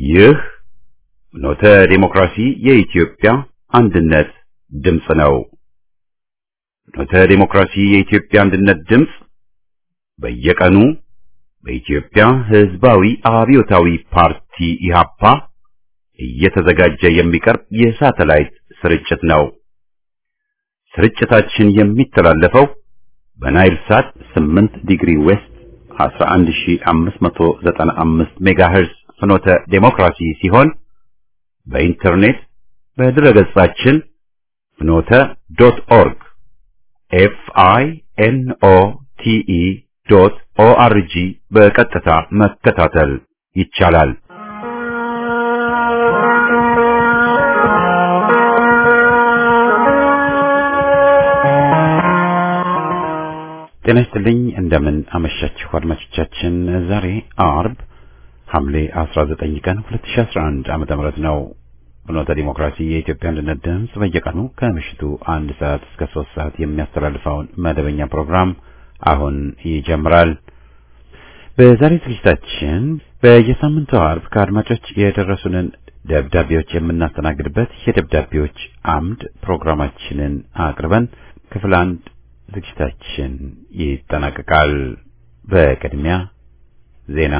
ይህ ኖተ ዴሞክራሲ የኢትዮጵያ አንድነት ድምፅ ነው። ኖተ ዴሞክራሲ የኢትዮጵያ አንድነት ድምፅ በየቀኑ በኢትዮጵያ ሕዝባዊ አብዮታዊ ፓርቲ ኢህአፓ እየተዘጋጀ የሚቀርብ የሳተላይት ስርጭት ነው። ስርጭታችን የሚተላለፈው በናይል ሳት 8 ዲግሪ ዌስት 11595 ሜጋሄርዝ ፍኖተ ዴሞክራሲ ሲሆን በኢንተርኔት በድረገጻችን ፍኖተ ዶት ኦርግ ኤፍ አይ ኤን ኦ ቲ ኢ ዶት ኦ አር ጂ በቀጥታ መከታተል ይቻላል። ጤና ይስጥልኝ። እንደምን አመሻችሁ አድማጮቻችን። ዛሬ አርብ ሐምሌ 19 ቀን 2011 ዓመተ ምህረት ነው። ፍኖተ ዲሞክራሲ የኢትዮጵያ አንድነት ድምፅ በየቀኑ ከምሽቱ አንድ ሰዓት እስከ ሶስት ሰዓት የሚያስተላልፈውን መደበኛ ፕሮግራም አሁን ይጀምራል። በዛሬ ዝግጅታችን በየሳምንቱ አርብ ከአድማጮች የደረሱንን ደብዳቤዎች የምናስተናግድበት የደብዳቤዎች አምድ ፕሮግራማችንን አቅርበን ክፍል አንድ ዝግጅታችን ይጠናቀቃል። በቅድሚያ ዜና።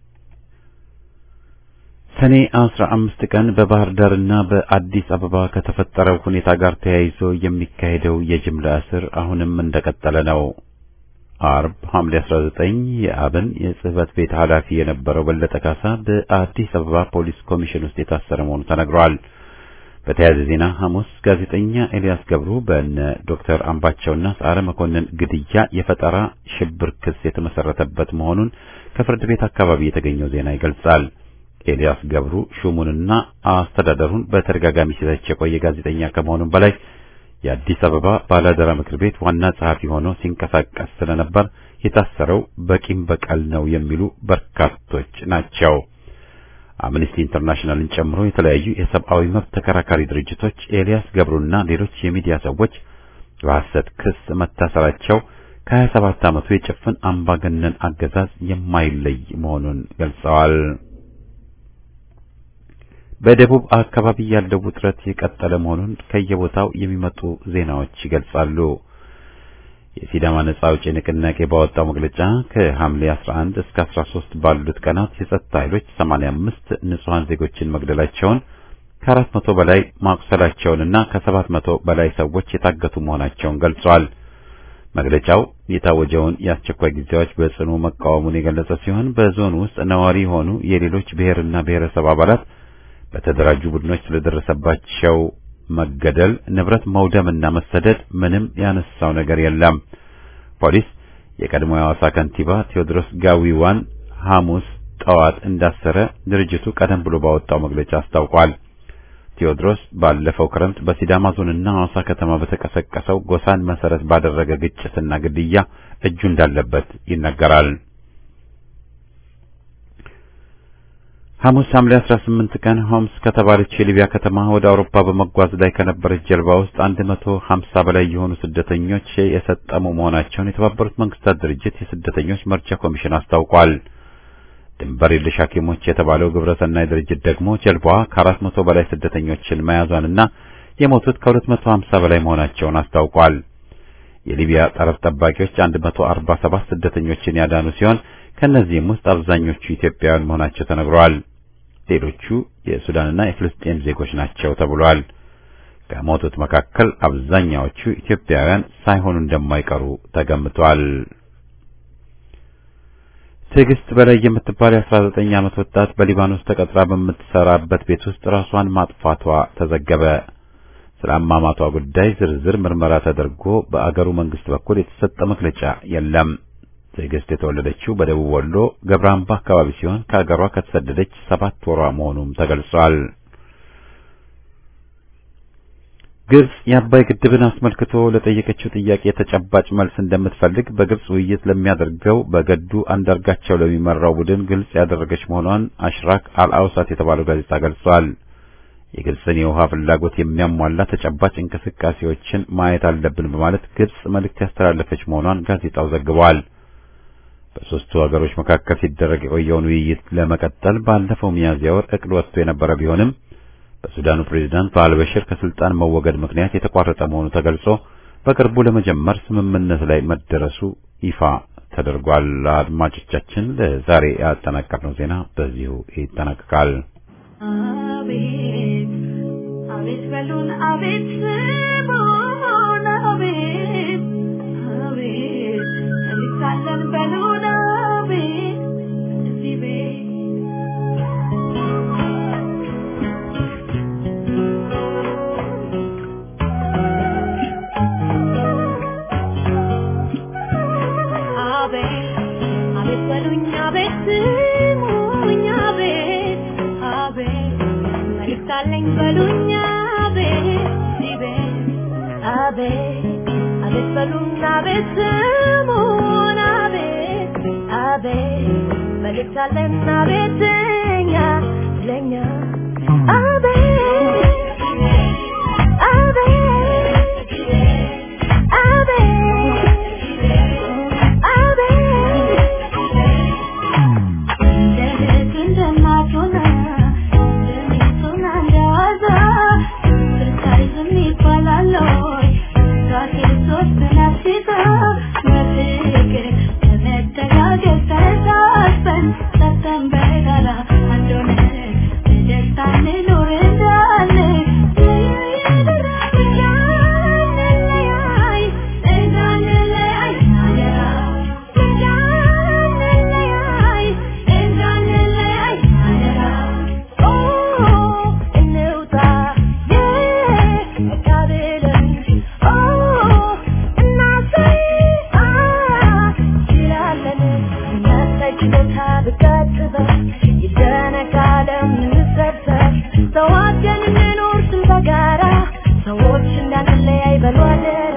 ሰኔ አስራ አምስት ቀን በባህር ዳርና በአዲስ አበባ ከተፈጠረው ሁኔታ ጋር ተያይዞ የሚካሄደው የጅምላ እስር አሁንም እንደቀጠለ ነው። አርብ ሐምሌ 19 የአብን የጽህፈት ቤት ኃላፊ የነበረው በለጠ ካሳ በአዲስ አበባ ፖሊስ ኮሚሽን ውስጥ የታሰረ መሆኑ ተነግሯል። በተያያዘ ዜና ሐሙስ ጋዜጠኛ ኤልያስ ገብሩ በእነ ዶክተር አምባቸውና ሰዓረ መኮንን ግድያ የፈጠራ ሽብር ክስ የተመሰረተበት መሆኑን ከፍርድ ቤት አካባቢ የተገኘው ዜና ይገልጻል። ኤልያስ ገብሩ ሹሙንና አስተዳደሩን በተደጋጋሚ ሲተች የቆየ ጋዜጠኛ ከመሆኑም በላይ የአዲስ አበባ ባላደራ ምክር ቤት ዋና ጸሐፊ ሆኖ ሲንቀሳቀስ ስለነበር የታሰረው በቂም በቀል ነው የሚሉ በርካቶች ናቸው። አምነስቲ ኢንተርናሽናልን ጨምሮ የተለያዩ የሰብአዊ መብት ተከራካሪ ድርጅቶች ኤልያስ ገብሩና ሌሎች የሚዲያ ሰዎች በሐሰት ክስ መታሰራቸው ከሀያ ሰባት ዓመቱ የጭፍን አምባገነን አገዛዝ የማይለይ መሆኑን ገልጸዋል። በደቡብ አካባቢ ያለው ውጥረት የቀጠለ መሆኑን ከየቦታው የሚመጡ ዜናዎች ይገልጻሉ። የሲዳማ ነጻ አውጪ ንቅናቄ ባወጣው መግለጫ ከሐምሌ 11 እስከ 13 ባሉት ቀናት የጸጥታ ኃይሎች 85 ንጹሐን ዜጎችን መግደላቸውን ከአራት መቶ በላይ ማቁሰላቸውንና ከሰባት መቶ በላይ ሰዎች የታገቱ መሆናቸውን ገልጿል። መግለጫው የታወጀውን የአስቸኳይ ጊዜያዎች በጽኑ መቃወሙን የገለጸ ሲሆን በዞኑ ውስጥ ነዋሪ የሆኑ የሌሎች ብሔርና ብሔረሰብ አባላት በተደራጁ ቡድኖች ስለደረሰባቸው መገደል፣ ንብረት መውደምና መሰደድ ምንም ያነሳው ነገር የለም። ፖሊስ የቀድሞ የሐዋሳ ከንቲባ ቴዎድሮስ ጋዊዋን ሐሙስ ጠዋት እንዳሰረ ድርጅቱ ቀደም ብሎ ባወጣው መግለጫ አስታውቋል። ቴዎድሮስ ባለፈው ክረምት በሲዳማ ዞንና ሐዋሳ ከተማ በተቀሰቀሰው ጎሳን መሰረት ባደረገ ግጭትና ግድያ እጁ እንዳለበት ይነገራል። ሐሙስ ሐምሌ 18 ቀን ሆምስ ከተባለች የሊቢያ ከተማ ወደ አውሮፓ በመጓዝ ላይ ከነበረች ጀልባ ውስጥ 150 በላይ የሆኑ ስደተኞች የሰጠሙ መሆናቸውን የተባበሩት መንግስታት ድርጅት የስደተኞች መርጃ ኮሚሽን አስታውቋል። ድንበር የለሽ ሐኪሞች የተባለው ግብረሰናይ ድርጅት ደግሞ ጀልባዋ ከአራት መቶ በላይ ስደተኞችን መያዟንና የሞቱት ከሁለት መቶ ሀምሳ በላይ መሆናቸውን አስታውቋል። የሊቢያ ጠረፍ ጠባቂዎች አንድ መቶ አርባ ሰባት ስደተኞችን ያዳኑ ሲሆን ከእነዚህም ውስጥ አብዛኞቹ ኢትዮጵያውያን መሆናቸው ተነግረዋል። ሌሎቹ የሱዳንና የፍልስጤም ዜጎች ናቸው ተብሏል። ከሞቱት መካከል አብዛኛዎቹ ኢትዮጵያውያን ሳይሆኑ እንደማይቀሩ ተገምቷል። ትዕግስት በላይ የምትባል የ19 ዓመት ወጣት በሊባኖስ ተቀጥራ በምትሰራበት ቤት ውስጥ ራሷን ማጥፋቷ ተዘገበ። ስለ አሟሟቷ ጉዳይ ዝርዝር ምርመራ ተደርጎ በአገሩ መንግስት በኩል የተሰጠ መግለጫ የለም። ትዕግስት የተወለደችው በደቡብ ወሎ ገብረ አምባ አካባቢ ሲሆን ከአገሯ ከተሰደደች ሰባት ወሯ መሆኑም ተገልጿል። ግብጽ የአባይ ግድብን አስመልክቶ ለጠየቀችው ጥያቄ ተጨባጭ መልስ እንደምትፈልግ በግብጽ ውይይት ለሚያደርገው በገዱ አንዳርጋቸው ለሚመራው ቡድን ግልጽ ያደረገች መሆኗን አሽራክ አልአውሳት የተባለው ጋዜጣ ገልጿል። የግብጽን የውሃ ፍላጎት የሚያሟላ ተጨባጭ እንቅስቃሴዎችን ማየት አለብን በማለት ግብጽ መልእክት ያስተላለፈች መሆኗን ጋዜጣው ዘግቧል። በሦስቱ ሀገሮች መካከል ሲደረግ የቆየውን ውይይት ለመቀጠል ባለፈው ሚያዝያ ወር እቅድ ወጥቶ የነበረ ቢሆንም በሱዳኑ ፕሬዝዳንት በአልበሽር ከስልጣን መወገድ ምክንያት የተቋረጠ መሆኑ ተገልጾ በቅርቡ ለመጀመር ስምምነት ላይ መደረሱ ይፋ ተደርጓል። አድማጮቻችን ለዛሬ ያጠናቀርነው ዜና በዚሁ ይጠናቀቃል። አቤት አቤት በሉን አቤት ስሙን አቤት አቤት እንሳለን በሉን አቤት እዚህ ቤት አቤት አቤት በሉኝ አቤት ስሙኝ አቤት አቤት መልእክት አለኝ በሉኝ አቤት እዚህ ቤት አቤት አቤት በሉኝ አቤት ስሙን አቤት አቤት መልእክት አለን አቤት እኛ ለኛ አቤት አቤት ሰዋችን እንኖር ስም በጋራ ሰዎች እንዳንለያይ በሉ አደራ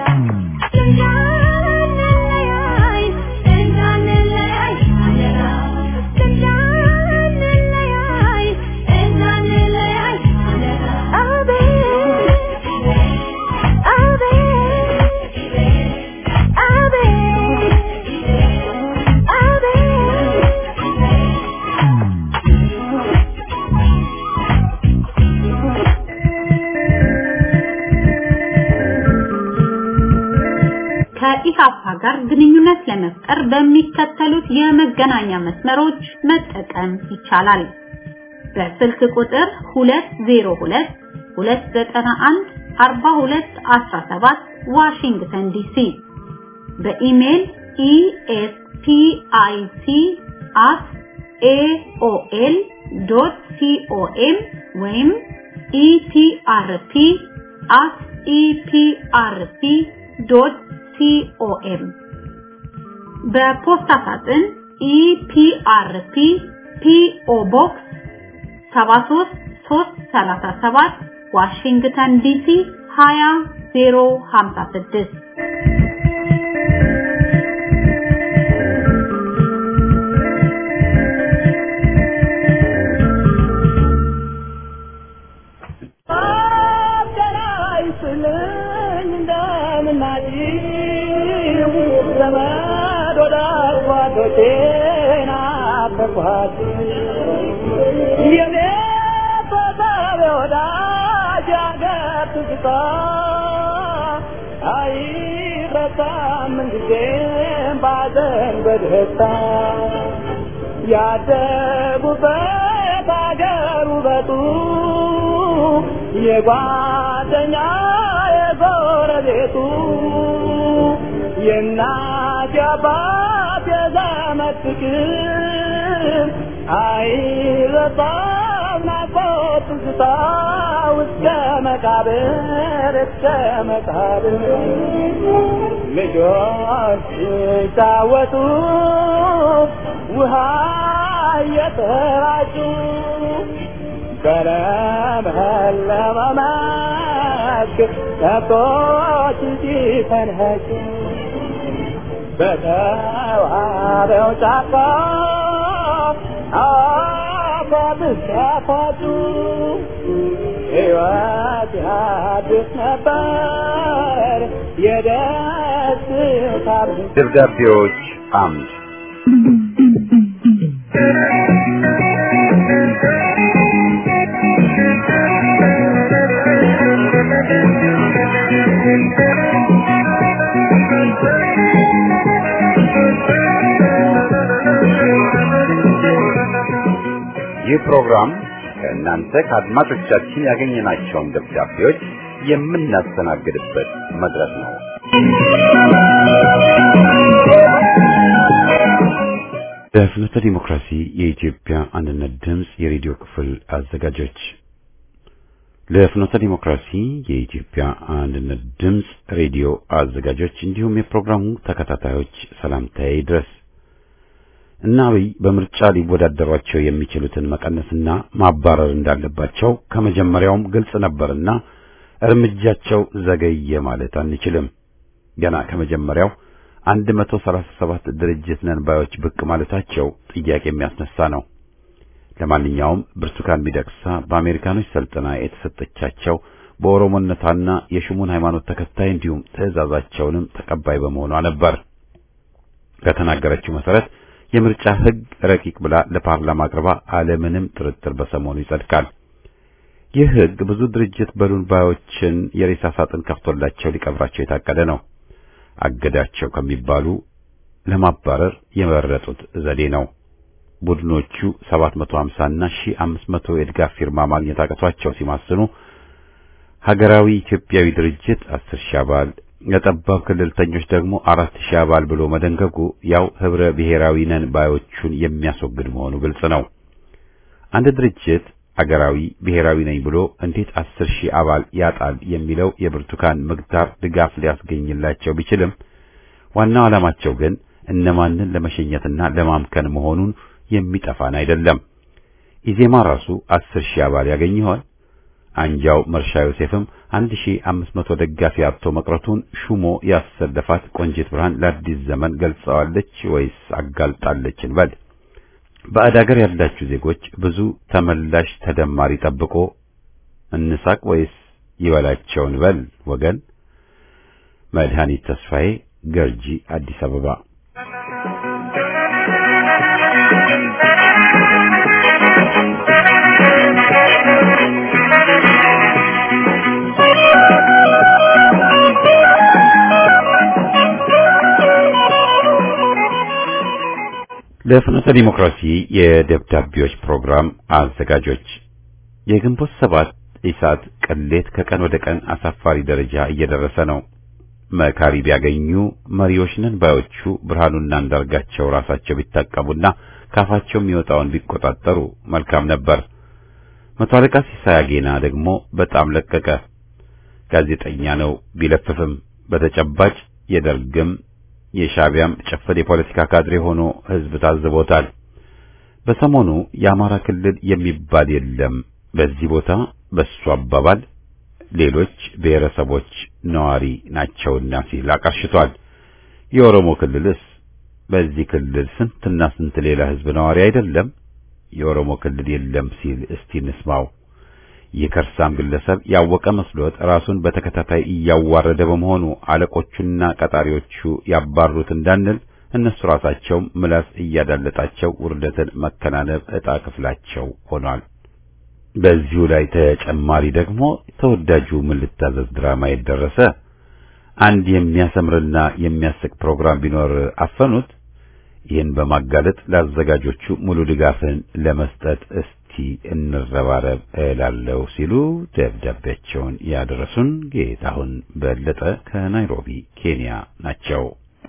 እንዳንለያይ እንዳንለያይ አደራ እንዳንለያይ እንዳንለያይ አደራ አቤት አቤት ከኢሃፓ ጋር ግንኙነት ለመፍጠር በሚከተሉት የመገናኛ መስመሮች መጠቀም ይቻላል። በስልክ ቁጥር 202 291 4217 ዋሽንግተን ዲሲ በኢሜል espic@aol.com ወይም eprp@eprp.com በፖስታ ሳጥን ኢፒአርፒ ፒኦ ቦክስ 73337 ዋሽንግተን ዲሲ 20056 ያደጉበት አገር ውበቱ የጓደኛ የጎረቤቱ የእናት የአባት የዘመድ ፍቅር አይረሳም ናፍቆት ትዝታ እስከ መቃብር እስከ መቃብር ልጆች ሲጫወቱ ውሃ እየተራጩ በለመለመ መስክ ከብቶች ሲፈንህጩ በተዋበው ጫካ አፏት ሲያፏጩ ሕይወት ያድስ ነበር የደስታ ደብዳቤዎች አምድ ይህ ፕሮግራም ከእናንተ ከአድማጮቻችን ያገኘናቸውን ደብዳቤዎች የምናስተናግድበት መድረክ ነው። በፍኖተ ዲሞክራሲ የኢትዮጵያ አንድነት ድምፅ የሬዲዮ ክፍል አዘጋጆች ለፍኖተ ዲሞክራሲ የኢትዮጵያ አንድነት ድምፅ ሬዲዮ አዘጋጆች እንዲሁም የፕሮግራሙ ተከታታዮች ሰላምታዬ ይድረስ። እና አብይ በምርጫ ሊወዳደሯቸው የሚችሉትን መቀነስና ማባረር እንዳለባቸው ከመጀመሪያውም ግልጽ ነበርና እርምጃቸው ዘገየ ማለት አንችልም። ገና ከመጀመሪያው 137 ድርጅት ነን ባዮች ብቅ ማለታቸው ጥያቄ የሚያስነሳ ነው። ለማንኛውም ብርቱካን ሚደቅሳ በአሜሪካኖች ሰልጥና የተሰጠቻቸው በኦሮሞነቷና የሹሙን ሃይማኖት ተከታይ እንዲሁም ትዕዛዛቸውንም ተቀባይ በመሆኗ ነበር። ከተናገረችው መሰረት የምርጫ ሕግ ረቂቅ ብላ ለፓርላማ አቅርባ አለምንም ጥርጥር በሰሞኑ ይጸድቃል። ይህ ሕግ ብዙ ድርጅት በሉን ባዮችን የሬሳ ሳጥን ከፍቶላቸው ሊቀብራቸው የታቀደ ነው። አገዳቸው ከሚባሉ ለማባረር የመረጡት ዘዴ ነው። ቡድኖቹ 750 እና 1500 የድጋፍ ፊርማ ማግኘት አቅቷቸው ሲማስኑ ሀገራዊ ኢትዮጵያዊ ድርጅት 10 ሺህ አባል የጠባብ ክልልተኞች ደግሞ አራት ሺህ አባል ብሎ መደንገጉ ያው ህብረ ብሔራዊ ነን ባዮቹን የሚያስወግድ መሆኑ ግልጽ ነው። አንድ ድርጅት አገራዊ ብሔራዊ ነኝ ብሎ እንዴት አስር ሺህ አባል ያጣል የሚለው የብርቱካን ምግታር ድጋፍ ሊያስገኝላቸው ቢችልም ዋናው ዓላማቸው ግን እነማንን ለመሸኘትና ለማምከን መሆኑን የሚጠፋን አይደለም። ኢዜማ ራሱ አስር ሺህ አባል ያገኝ ይሆን? አንጃው መርሻ ዮሴፍም አንድ ሺህ አምስት መቶ ደጋፊ አጥቶ መቅረቱን ሹሞ ያሰለፋት ቆንጂት ብርሃን ለአዲስ ዘመን ገልጸዋለች ወይስ አጋልጣለች እንበል። ባዕድ አገር ያላችሁ ዜጎች ብዙ ተመላሽ ተደማሪ ጠብቆ እንሳቅ ወይስ ይበላቸው እንበል ወገን። መድኃኒት ተስፋዬ ገርጂ አዲስ አበባ ለፍኖተ ዲሞክራሲ የደብዳቤዎች ፕሮግራም አዘጋጆች የግንቦት ሰባት ኢሳት ቅሌት ከቀን ወደ ቀን አሳፋሪ ደረጃ እየደረሰ ነው። መካሪ ቢያገኙ መሪዎች ነን ባዮቹ ብርሃኑና አንዳርጋቸው ራሳቸው ቢታቀቡና ካፋቸው የሚወጣውን ቢቆጣጠሩ መልካም ነበር። መቶ አለቃ ሲሳይ አጌና ደግሞ በጣም ለቀቀ። ጋዜጠኛ ነው ቢለፍፍም በተጨባጭ የደርግም የሻቢያም ጭፍን የፖለቲካ ካድሬ ሆኖ ህዝብ ታዝቦታል። በሰሞኑ የአማራ ክልል የሚባል የለም በዚህ ቦታ በሱ አባባል ሌሎች ብሔረሰቦች ነዋሪ ናቸውና ሲል አቀርሽቷል። የኦሮሞ ክልልስ በዚህ ክልል ስንትና ስንት ሌላ ህዝብ ነዋሪ አይደለም? የኦሮሞ ክልል የለም ሲል እስቲ እንስማው። የከርሳም ግለሰብ ያወቀ መስሎት ራሱን በተከታታይ እያዋረደ በመሆኑ አለቆቹና ቀጣሪዎቹ ያባሩት እንዳንል እነሱ ራሳቸውም ምላስ እያዳለጣቸው ውርደትን መከናነብ ዕጣ ክፍላቸው ሆኗል። በዚሁ ላይ ተጨማሪ ደግሞ ተወዳጁ ምን ልታዘዝ ድራማ የደረሰ አንድ የሚያሰምርና የሚያስቅ ፕሮግራም ቢኖር አፈኑት። ይህን በማጋለጥ ለአዘጋጆቹ ሙሉ ድጋፍን ለመስጠት እስቲ እንረባረብ እላለሁ ሲሉ ደብዳቤያቸውን ያደረሱን ጌታሁን በለጠ ከናይሮቢ ኬንያ ናቸው።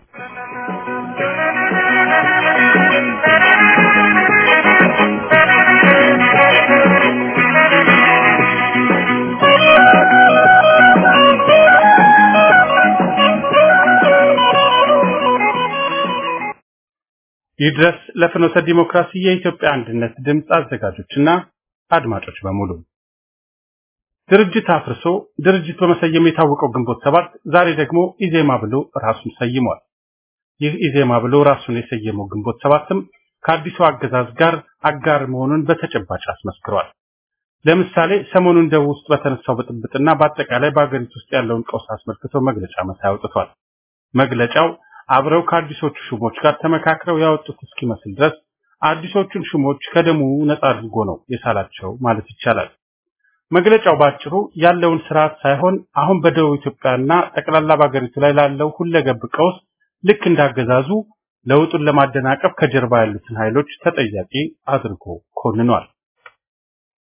ይድረስ ለፍኖተ ዲሞክራሲ የኢትዮጵያ አንድነት ድምፅ አዘጋጆችና አድማጮች በሙሉ ድርጅት አፍርሶ ድርጅት በመሰየም የታወቀው ግንቦት ሰባት ዛሬ ደግሞ ኢዜማ ብሎ ራሱን ሰይሟል። ይህ ኢዜማ ብሎ ራሱን የሰየመው ግንቦት ሰባትም ከአዲሱ አገዛዝ ጋር አጋር መሆኑን በተጨባጭ አስመስክሯል። ለምሳሌ ሰሞኑን ደቡብ ውስጥ በተነሳው ብጥብጥና በአጠቃላይ በአገሪቱ ውስጥ ያለውን ቀውስ አስመልክቶ መግለጫ መሳይ አውጥቷል። መግለጫው አብረው ከአዲሶቹ ሹሞች ጋር ተመካክረው ያወጡት እስኪመስል ድረስ አዲሶቹን ሹሞች ከደሙ ነጻ አድርጎ ነው የሳላቸው ማለት ይቻላል። መግለጫው ባጭሩ ያለውን ስርዓት ሳይሆን አሁን በደቡብ ኢትዮጵያና ጠቅላላ በአገሪቱ ላይ ላለው ሁለገብ ቀውስ ልክ እንዳገዛዙ ለውጡን ለማደናቀፍ ከጀርባ ያሉትን ኃይሎች ተጠያቂ አድርጎ ኮንኗል።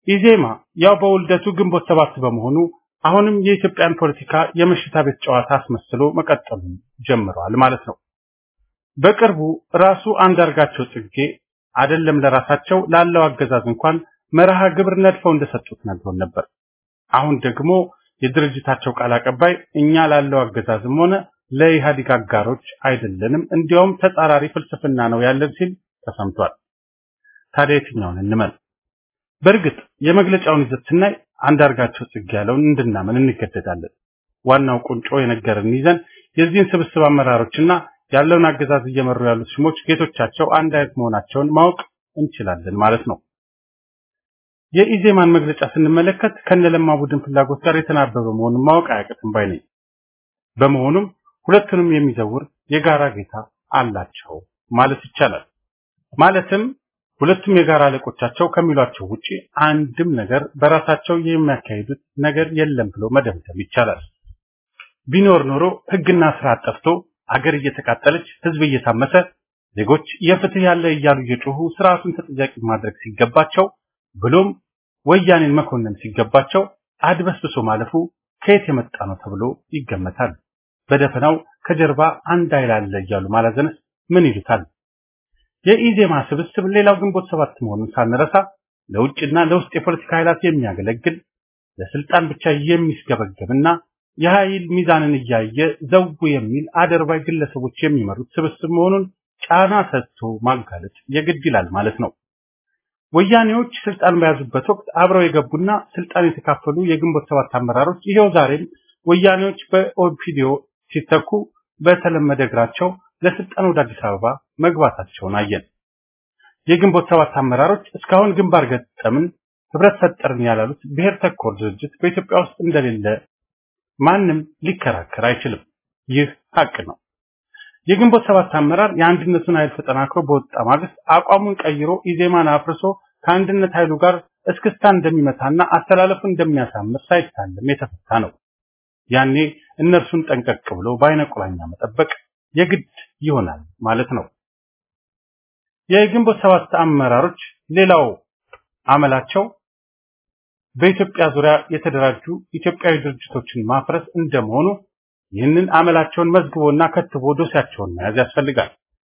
ኢዜማ ያው በውልደቱ ግንቦት ሰባት በመሆኑ አሁንም የኢትዮጵያን ፖለቲካ የመሽታ ቤት ጨዋታ አስመስሎ መቀጠሉን ጀምረዋል ማለት ነው። በቅርቡ ራሱ አንዳርጋቸው ጽጌ አይደለም ለራሳቸው ላለው አገዛዝ እንኳን መርሃ ግብር ነድፈው እንደሰጡት ነግሮን ነበር። አሁን ደግሞ የድርጅታቸው ቃል አቀባይ እኛ ላለው አገዛዝም ሆነ ለኢህአዴግ አጋሮች አይደለንም፣ እንዲያውም ተጻራሪ ፍልስፍና ነው ያለን ሲል ተሰምቷል። ታዲያ የትኛውን እንመን? በእርግጥ የመግለጫውን ይዘት ስናይ አንዳርጋቸው ጽጌ ያለውን እንድናመን እንገደዳለን። ዋናው ቁንጮ የነገርን ይዘን የዚህን ስብስብ አመራሮችና ያለውን አገዛዝ እየመሩ ያሉት ሽሞች ጌቶቻቸው አንድ አይነት መሆናቸውን ማወቅ እንችላለን ማለት ነው። የኢዜማን መግለጫ ስንመለከት ከነለማ ቡድን ፍላጎት ጋር የተናበበ መሆኑን ማወቅ አያቅትም ባይ ነኝ። በመሆኑም ሁለቱንም የሚዘውር የጋራ ጌታ አላቸው ማለት ይቻላል። ማለትም ሁለቱም የጋራ አለቆቻቸው ከሚሏቸው ውጪ አንድም ነገር በራሳቸው የሚያካሂዱት ነገር የለም ብሎ መደምደም ይቻላል። ቢኖር ኖሮ ሕግና ስርዓት ጠፍቶ አገር እየተቃጠለች ህዝብ እየታመሰ ዜጎች የፍትህ ያለ እያሉ እየጮሁ ስርዓቱን ተጠያቂ ማድረግ ሲገባቸው ብሎም ወያኔን መኮንን ሲገባቸው አድበስብሶ ማለፉ ከየት የመጣ ነው ተብሎ ይገመታል። በደፈናው ከጀርባ አንድ ኃይል አለ እያሉ ማላዘንስ ምን ይሉታል? የኢዜማ ስብስብ ሌላው ግንቦት ሰባት መሆኑን ሳንረሳ ለውጭና ለውስጥ የፖለቲካ ኃይላት የሚያገለግል ለስልጣን ብቻ የሚስገበገብና የኃይል ሚዛንን እያየ ዘው የሚል አደርባይ ግለሰቦች የሚመሩት ስብስብ መሆኑን ጫና ሰጥቶ ማጋለጥ የግድ ይላል ማለት ነው። ወያኔዎች ስልጣን በያዙበት ወቅት አብረው የገቡና ስልጣን የተካፈሉ የግንቦት ሰባት አመራሮች ይሄው ዛሬም ወያኔዎች በኦፒዲዮ ሲተኩ በተለመደ እግራቸው ለስልጣን ወደ አዲስ አበባ መግባታቸውን አየን። የግንቦት ሰባት አመራሮች እስካሁን ግንባር ገጠምን ህብረት ፈጠርን ያላሉት ብሔር ተኮር ድርጅት በኢትዮጵያ ውስጥ እንደሌለ ማንም ሊከራከር አይችልም። ይህ ሀቅ ነው። የግንቦት ሰባት አመራር የአንድነቱን ኃይል ተጠናክሮ በወጣ ማግስት አቋሙን ቀይሮ ኢዜማን አፍርሶ ከአንድነት ኃይሉ ጋር እስክስታ እንደሚመታና አስተላለፉን እንደሚያሳምር ሳይታለም የተፈታ ነው። ያኔ እነርሱን ጠንቀቅ ብሎ በአይነ ቁራኛ መጠበቅ የግድ ይሆናል ማለት ነው። የግንቦት ሰባት አመራሮች ሌላው አመላቸው በኢትዮጵያ ዙሪያ የተደራጁ ኢትዮጵያዊ ድርጅቶችን ማፍረስ እንደመሆኑ ይህንን አመላቸውን መዝግቦና ከትቦ ዶሴያቸውን መያዝ ያስፈልጋል።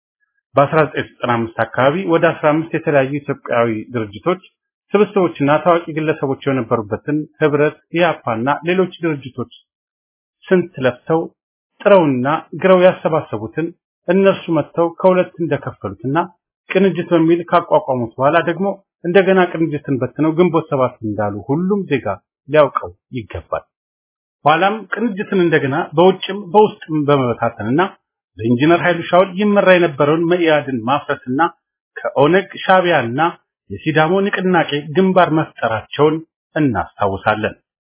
በ1995 አካባቢ ወደ 15 የተለያዩ ኢትዮጵያዊ ድርጅቶች ስብስቦችና ታዋቂ ግለሰቦች የነበሩበትን ህብረት፣ ኢያፓና ሌሎች ድርጅቶች ስንት ለፍተው ጥረውና ግረው ያሰባሰቡትን እነርሱ መጥተው ከሁለት እንደከፈሉትና ቅንጅት በሚል ካቋቋሙት በኋላ ደግሞ እንደገና ቅንጅትን በትነው ግንቦት ሰባት እንዳሉ ሁሉም ዜጋ ሊያውቀው ይገባል። ኋላም ቅንጅትን እንደገና በውጭም በውስጥም በመበታተንና በኢንጂነር ኃይሉ ሻውል ይመራ የነበረውን መኢአድን ማፍረስና ከኦነግ ሻቢያና የሲዳሞ ንቅናቄ ግንባር መፍጠራቸውን እናስታውሳለን።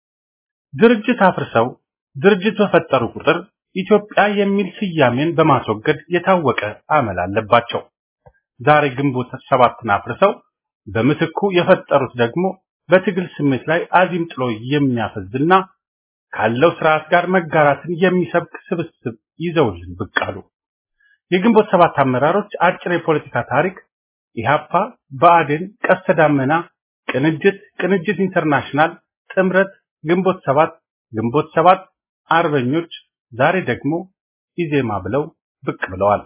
ድርጅት አፍርሰው ድርጅት በፈጠሩ ቁጥር ኢትዮጵያ የሚል ስያሜን በማስወገድ የታወቀ አመል አለባቸው። ዛሬ ግንቦት ሰባትን አፍርሰው በምትኩ የፈጠሩት ደግሞ በትግል ስሜት ላይ አዚም ጥሎ የሚያፈዝና ካለው ስርዓት ጋር መጋራትን የሚሰብክ ስብስብ ይዘውልን ብቅ አሉ። የግንቦት ሰባት አመራሮች አጭር የፖለቲካ ታሪክ ኢህአፓ፣ ብአዴን፣ ቀስተ ዳመና፣ ቅንጅት፣ ቅንጅት ኢንተርናሽናል፣ ጥምረት፣ ግንቦት ሰባት፣ ግንቦት ሰባት፣ አርበኞች፣ ዛሬ ደግሞ ኢዜማ ብለው ብቅ ብለዋል።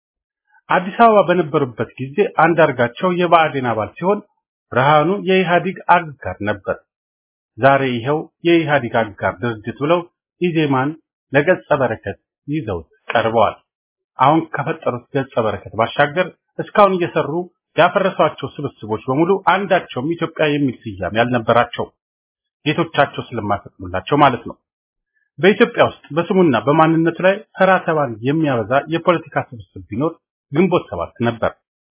አዲስ አበባ በነበሩበት ጊዜ አንዳርጋቸው የብአዴን አባል ሲሆን ብርሃኑ የኢህአዴግ አጋር ነበር። ዛሬ ይኸው የኢህአዴግ አጋር ድርጅት ብለው ኢዜማን ለገጸ በረከት ይዘውት ቀርበዋል። አሁን ከፈጠሩት ገጸ በረከት ባሻገር እስካሁን እየሰሩ ያፈረሷቸው ስብስቦች በሙሉ አንዳቸውም ኢትዮጵያ የሚል ስያሜ ያልነበራቸው ጌቶቻቸው ስለማይፈቅዱላቸው ማለት ነው። በኢትዮጵያ ውስጥ በስሙና በማንነቱ ላይ ተራ ተባን የሚያበዛ የፖለቲካ ስብስብ ቢኖር ግንቦት ሰባት ነበር።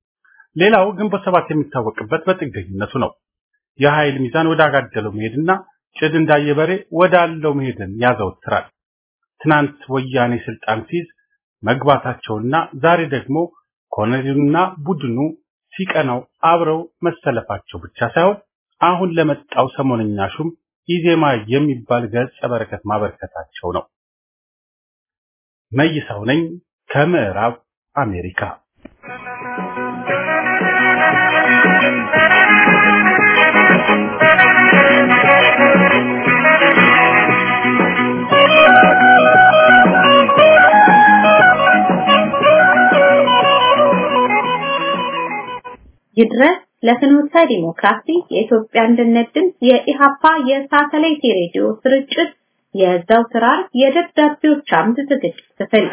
ሌላው ግንቦት ሰባት የሚታወቅበት በጥገኝነቱ ነው። የኃይል ሚዛን ወደ አጋደለው መሄድና ጭድ እንዳየበሬ ወደ አለው መሄድን ያዘወትራል። ትናንት ወያኔ ስልጣን ሲይዝ መግባታቸውና ዛሬ ደግሞ ኮሎኔሉና ቡድኑ ሲቀናው አብረው መሰለፋቸው ብቻ ሳይሆን አሁን ለመጣው ሰሞነኛ ሹም ኢዜማ የሚባል ገጸ በረከት ማበርከታቸው ነው። መይሳው ነኝ ከምዕራብ አሜሪካ። Thank you. ይድረስ ለፍኖተ ዲሞክራሲ የኢትዮጵያ አንድነት ድምፅ የኢሃፓ የሳተላይት ሬዲዮ ስርጭት የዘወትር ዓርብ የደብዳቤዎች አምድ ዝግጅት ክፍል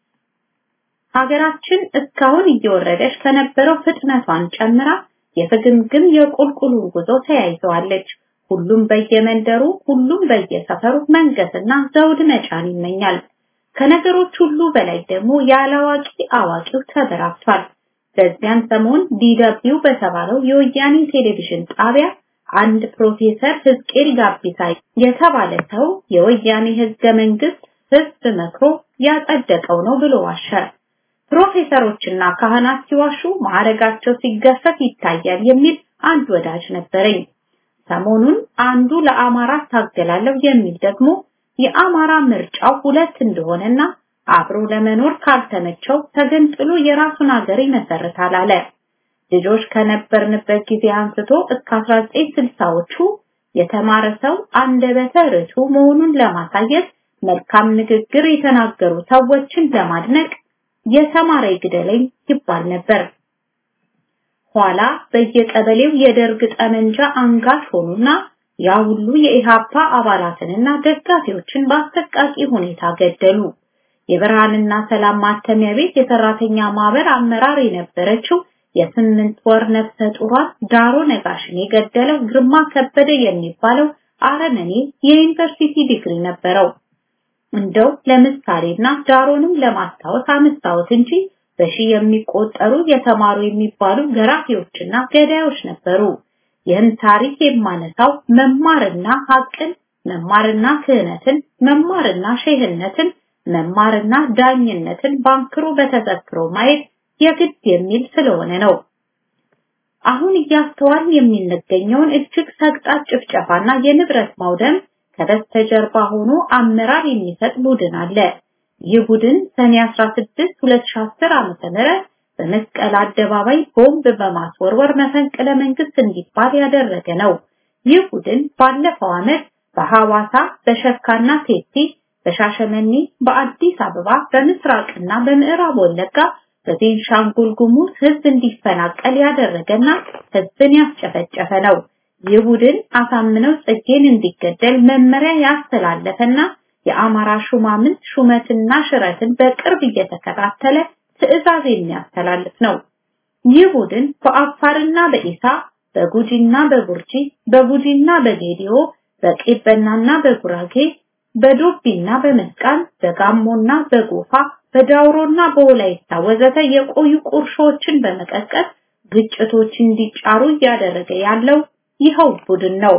ሀገራችን እስካሁን እየወረደች ከነበረው ፍጥነቷን ጨምራ የፍግምግም የቁልቁሉን ጉዞ ተያይዘዋለች። ሁሉም በየመንደሩ ሁሉም በየሰፈሩ መንገስና ዘውድ መጫን ይመኛል። ከነገሮች ሁሉ በላይ ደግሞ ያላዋቂ አዋቂው ተበራክቷል። በዚያን ሰሞን ዲደብሊው በተባለው የወያኔ ቴሌቪዥን ጣቢያ አንድ ፕሮፌሰር ህዝቅኤል ጋቢሳ የተባለ ሰው የወያኔ ህገ መንግስት ህዝብ መክሮ ያጸደቀው ነው ብሎ ዋሸ። ፕሮፌሰሮችና ካህናት ሲዋሹ ማዕረጋቸው ሲገፈፍ ይታያል የሚል አንድ ወዳጅ ነበረኝ። ሰሞኑን አንዱ ለአማራ ታገላለሁ የሚል ደግሞ የአማራ ምርጫው ሁለት እንደሆነና አብሮ ለመኖር ካልተመቸው ተገንጥሎ የራሱን ሀገር ይመሰርታል አለ። ልጆች ከነበርንበት ጊዜ አንስቶ እስከ 1960ዎቹ የተማረ ሰው አንደበተ ርቱዕ መሆኑን ለማሳየት መልካም ንግግር የተናገሩ ሰዎችን ለማድነቅ የተማረ ይግደለኝ ይባል ነበር። ኋላ በየቀበሌው የደርግ ጠመንጃ አንጋች ሆኑና ያ ሁሉ የኢሃፓ አባላትንና ደጋፊዎችን በአሰቃቂ ሁኔታ ገደሉ። የብርሃንና ሰላም ማተሚያ ቤት የሰራተኛ ማህበር አመራር የነበረችው የስምንት ወር ነፍሰ ጡሯን ዳሮ ነጋሽን የገደለው ግርማ ከበደ የሚባለው አረመኔ የዩኒቨርሲቲ ዲግሪ ነበረው። እንደው ለምሳሌና ዳሮንም ለማስታወስ አነሳሁት እንጂ በሺህ የሚቆጠሩ የተማሩ የሚባሉ ገራፊዎችና ገዳዮች ነበሩ። ይህን ታሪክ የማነሳው መማርና ሀቅን፣ መማርና ክህነትን፣ መማርና ሼህነትን፣ መማርና ዳኝነትን ባንክሮ በተዘክሮ ማየት የግድ የሚል ስለሆነ ነው። አሁን እያስተዋል የሚንገኘውን እጅግ ሰቅጣጭ ጭፍጨፋና የንብረት ማውደም ከበስተጀርባ ሆኖ አመራር የሚሰጥ ቡድን አለ። ይህ ቡድን ሰኔ 16 2010 ዓ.ም በመስቀል አደባባይ ቦምብ በማስወርወር መፈንቅለ መንግስት እንዲባል ያደረገ ነው። ይህ ቡድን ባለፈው ዓመት በሐዋሳ፣ በሸካና ቴፒ፣ በሻሸመኔ፣ በአዲስ አበባ፣ በምስራቅና በምዕራብ ወለጋ በቤንሻንጉል ጉሙዝ ህዝብ እንዲፈናቀል ያደረገና ህዝብን ያስጨፈጨፈ ነው። ይህ ቡድን አሳምነው ጽጌን እንዲገደል መመሪያ ያስተላለፈና የአማራ ሹማምንት ሹመትና ሽረትን በቅርብ እየተከታተለ ትዕዛዝ የሚያስተላልፍ ነው። ይህ ቡድን በአፋርና በኢሳ በጉጂና በቡርጂ በጉጂና በጌዲዮ በቄበናና በጉራጌ በዶቢና በመስቃን በጋሞና በጎፋ በዳውሮና በወላይታ ወዘተ የቆዩ ቁርሾችን በመቀስቀስ ግጭቶች እንዲጫሩ እያደረገ ያለው ይኸው ቡድን ነው።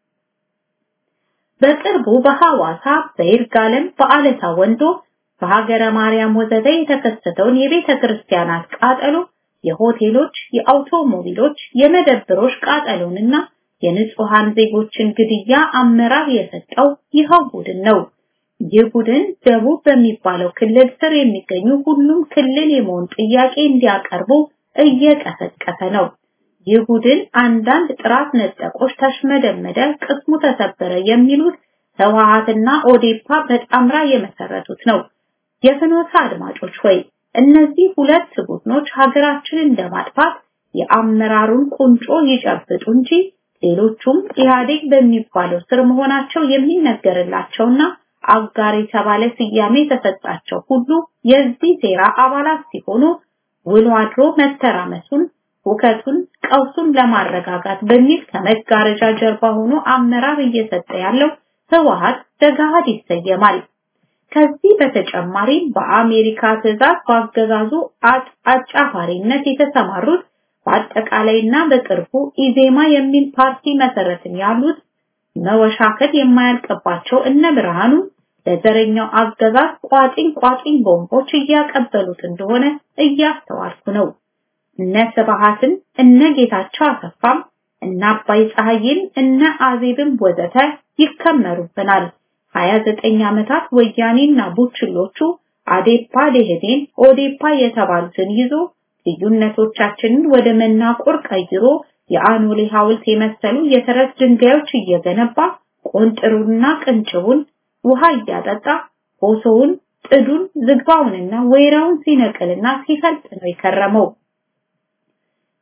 በቅርቡ በሐዋሳ፣ በይርጋለም፣ በአለታ ወንዶ፣ በሀገረ ማርያም ወዘተ የተከሰተውን የቤተ ክርስቲያናት ቃጠሎ፣ የሆቴሎች፣ የአውቶሞቢሎች፣ የመደብሮች ቃጠሎንና የንጹሃን ዜጎችን ግድያ አመራር የሰጠው ይኸው ቡድን ነው። ይህ ቡድን ደቡብ በሚባለው ክልል ስር የሚገኙ ሁሉም ክልል የመሆን ጥያቄ እንዲያቀርቡ እየቀሰቀሰ ነው። ይህ ቡድን አንዳንድ ጥራት ነጠቆች ተሽመደመደ፣ ቅስሙ ተሰበረ የሚሉት ህወሓትና ኦዴፓ በጣምራ የመሰረቱት ነው። የፍኖተ አድማጮች ሆይ እነዚህ ሁለት ቡድኖች ሀገራችንን ለማጥፋት የአመራሩን ቁንጮ ይጨብጡ እንጂ ሌሎቹም ኢህአዴግ በሚባለው ስር መሆናቸው የሚነገርላቸውና አጋር የተባለ ስያሜ የተሰጣቸው ሁሉ የዚህ ሴራ አባላት ሲሆኑ ውሎ አድሮ መተራመሱን፣ ሁከቱን፣ ቀውሱን ለማረጋጋት በሚል ከመጋረጃ ጀርባ ሆኖ አመራር እየሰጠ ያለው ህወሓት በገሃድ ይሰየማል። ከዚህ በተጨማሪ በአሜሪካ ትዕዛዝ በአገዛዙ አጫፋሪነት የተሰማሩት በአጠቃላይና በቅርቡ ኢዜማ የሚል ፓርቲ መሰረትን ያሉት መወሻከት የማያልቅባቸው እነ ብርሃኑ ለዘረኛው አገዛዝ ቋጥኝ ቋጥኝ ቦምቦች እያቀበሉት እንደሆነ እያስተዋልኩ ነው። እነ ስብሃትን እነ ጌታቸው አሰፋም እነ አባይ ፀሐይን እነ አዜብም ወዘተ ይከመሩብናል። 29 ዓመታት ወያኔና ቡችሎቹ አዴፓ፣ ደህዴን፣ ኦዴፓ የተባሉትን ይዞ ልዩነቶቻችንን ወደ መናቆር ቀይሮ የአኖሌ ሐውልት የመሰሉ የተረት ድንጋዮች እየገነባ ቆንጥሩንና ቅንጭቡን ውሃ እያጠጣ ሆሶውን፣ ጥዱን፣ ዝግባውንና ወይራውን ሲነቅልና ሲፈልጥ ነው የከረመው።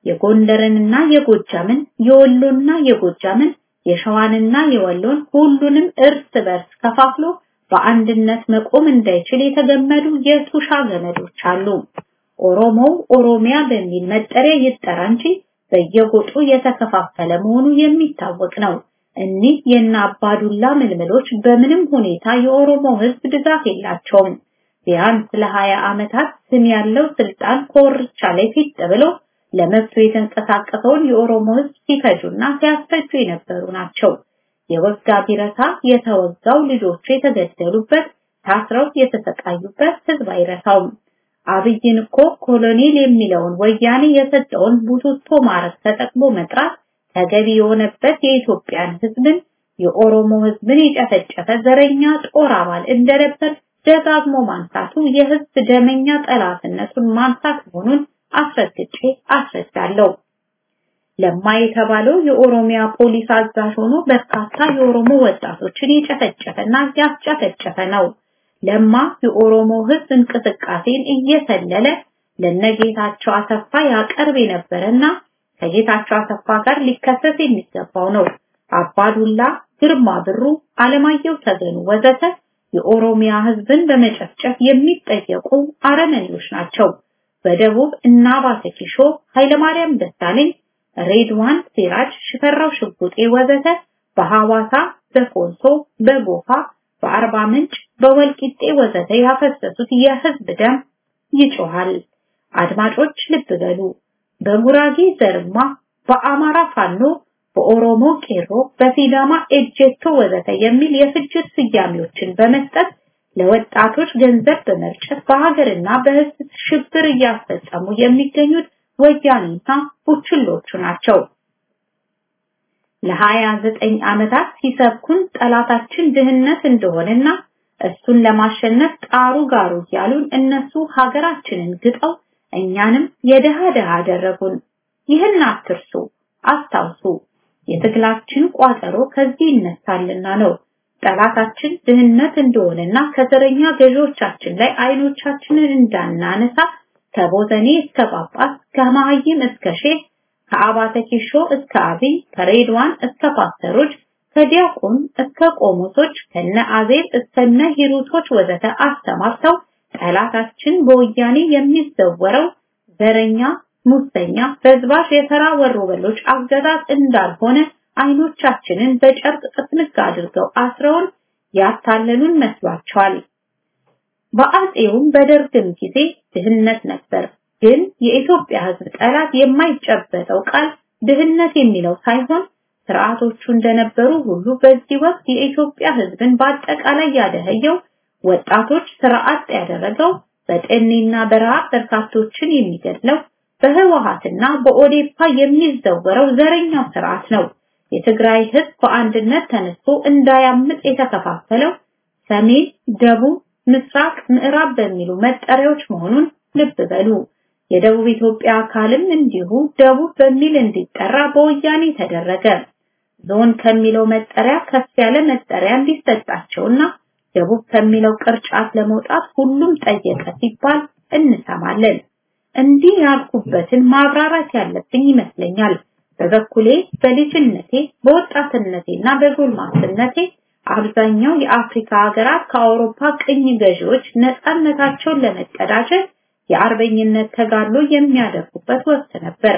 የጎንደርንና የጎጃምን፣ የወሎና የጎጃምን፣ የሸዋንና የወሎን ሁሉንም እርስ በርስ ከፋፍሎ በአንድነት መቆም እንዳይችል የተገመዱ የቱሻ ገመዶች አሉ። ኦሮሞው ኦሮሚያ በሚል መጠሪያ ይጠራ እንጂ በየጎጡ የተከፋፈለ መሆኑ የሚታወቅ ነው። እኒህ የእነ አባዱላ ምልምሎች በምንም ሁኔታ የኦሮሞ ሕዝብ ድጋፍ የላቸውም። ቢያንስ ለሀያ ዓመታት ስም ያለው ስልጣን ኮርቻ ላይ ፊት ብሎ ለመብቱ የተንቀሳቀሰውን የኦሮሞ ሕዝብ ሲፈጁና ሲያስፈጁ የነበሩ ናቸው። የወጋ ቢረሳ የተወጋው ልጆቹ የተገደሉበት ታስረው የተሰቃዩበት ሕዝብ አይረሳውም። አብይን እኮ ኮሎኔል የሚለውን ወያኔ የሰጠውን ቡቱቶ ማረግ ተጠቅሞ መጥራት ተገቢ የሆነበት የኢትዮጵያን ሕዝብን የኦሮሞ ሕዝብን የጨፈጨፈ ዘረኛ ጦር አባል እንደነበር ደጋግሞ ማንሳቱ የሕዝብ ደመኛ ጠላትነቱን ማንሳት መሆኑን አስረግጬ አስረዳለሁ። ለማ የተባለው የኦሮሚያ ፖሊስ አዛዥ ሆኖ በርካታ የኦሮሞ ወጣቶችን የጨፈጨፈና ያስጨፈጨፈ ነው። ለማ የኦሮሞ ሕዝብ እንቅስቃሴን እየሰለለ ለነጌታቸው አሰፋ ያቀርብ የነበረና ከጌታቸው አሰፋ ጋር ሊከሰስ የሚገባው ነው። አባዱላ፣ ግርማ ብሩ፣ አለማየሁ ተገኑ ወዘተ የኦሮሚያ ሕዝብን በመጨፍጨፍ የሚጠየቁ አረመኔዎች ናቸው። በደቡብ እና ባሰኪሾ፣ ኃይለማርያም ደሳለኝ፣ ሬድዋን ሲራጅ፣ ሽፈራው ሽጉጤ ወዘተ በሐዋሳ፣ በኮንሶ፣ በጎፋ፣ በአርባ ምንጭ፣ በወልቂጤ ወዘተ ያፈሰሱት የህዝብ ደም ይጮሃል። አድማጮች ልብ በሉ። በጉራጌ ዘርማ፣ በአማራ ፋኖ፣ በኦሮሞ ቄሮ፣ በሲዳማ ኤጀቶ ወዘተ የሚል የፍጅት ስያሜዎችን በመስጠት ለወጣቶች ገንዘብ በመርጨት በሀገርና በህዝብ ሽብር እያስፈጸሙ የሚገኙት ወያኔና ቡችሎቹ ናቸው። ለሀያ ዘጠኝ ዓመታት ሲሰብኩን ጠላታችን ድህነት እንደሆነና እሱን ለማሸነፍ ጣሩ ጋሩ እያሉን እነሱ ሀገራችንን ግጠው እኛንም የደሃ ደሃ አደረጉን። ይህን አትርሱ፣ አስታውሱ። የትግላችን ቋጠሮ ከዚህ ይነሳልና ነው። ጠላታችን ድህነት እንደሆነና ከዘረኛ ገዢዎቻችን ላይ አይኖቻችንን እንዳናነሳ ከቦዘኔ እስከ ጳጳስ ከመሀይም እስከ ሼህ ከአባተ ኪሾ እስከ አብይ ከሬድዋን እስከ ፓስተሮች ከዲያቆን እስከ ቆሞሶች ከነ አዜብ እስከነ ሂሩቶች ወዘተ አስተማርተው ጠላታችን በወያኔ የሚዘወረው ዘረኛ፣ ሙሰኛ፣ በዝባሽ የተራ ወሮበሎች አገዛዝ እንዳልሆነ አይኖቻችንን በጨርቅ ጥፍንግ አድርገው አስረውን ያታለሉን መስሏቸዋል። በአጼውም በደርግም ጊዜ ድህነት ነበር። ግን የኢትዮጵያ ሕዝብ ጠላት የማይጨበጠው ቃል ድህነት የሚለው ሳይሆን ስርዓቶቹ እንደነበሩ ሁሉ በዚህ ወቅት የኢትዮጵያ ሕዝብን በአጠቃላይ ያደኸየው ወጣቶች ስርዓት ያደረገው በጠኔና በረሃብ በርካቶችን የሚገድለው በህወሓትና በኦዴፓ የሚዘወረው ዘረኛው ስርዓት ነው። የትግራይ ህዝብ በአንድነት ተነስቶ እንዳያምጥ የተከፋፈለው ሰሜን፣ ደቡብ፣ ምስራቅ፣ ምዕራብ በሚሉ መጠሪያዎች መሆኑን ልብ በሉ። የደቡብ ኢትዮጵያ አካልም እንዲሁ ደቡብ በሚል እንዲጠራ በወያኔ ተደረገ። ዞን ከሚለው መጠሪያ ከፍ ያለ መጠሪያ እንዲሰጣቸውና ደቡብ ከሚለው ቅርጫት ለመውጣት ሁሉም ጠየቀ ሲባል እንሰማለን። እንዲህ ያልኩበትን ማብራራት ያለብኝ ይመስለኛል። በበኩሌ በልጅነቴ በወጣትነቴና በጎልማስነቴ አብዛኛው የአፍሪካ ሀገራት ከአውሮፓ ቅኝ ገዢዎች ነፃነታቸውን ለመቀዳጀት የአርበኝነት ተጋድሎ የሚያደርጉበት ወቅት ነበር።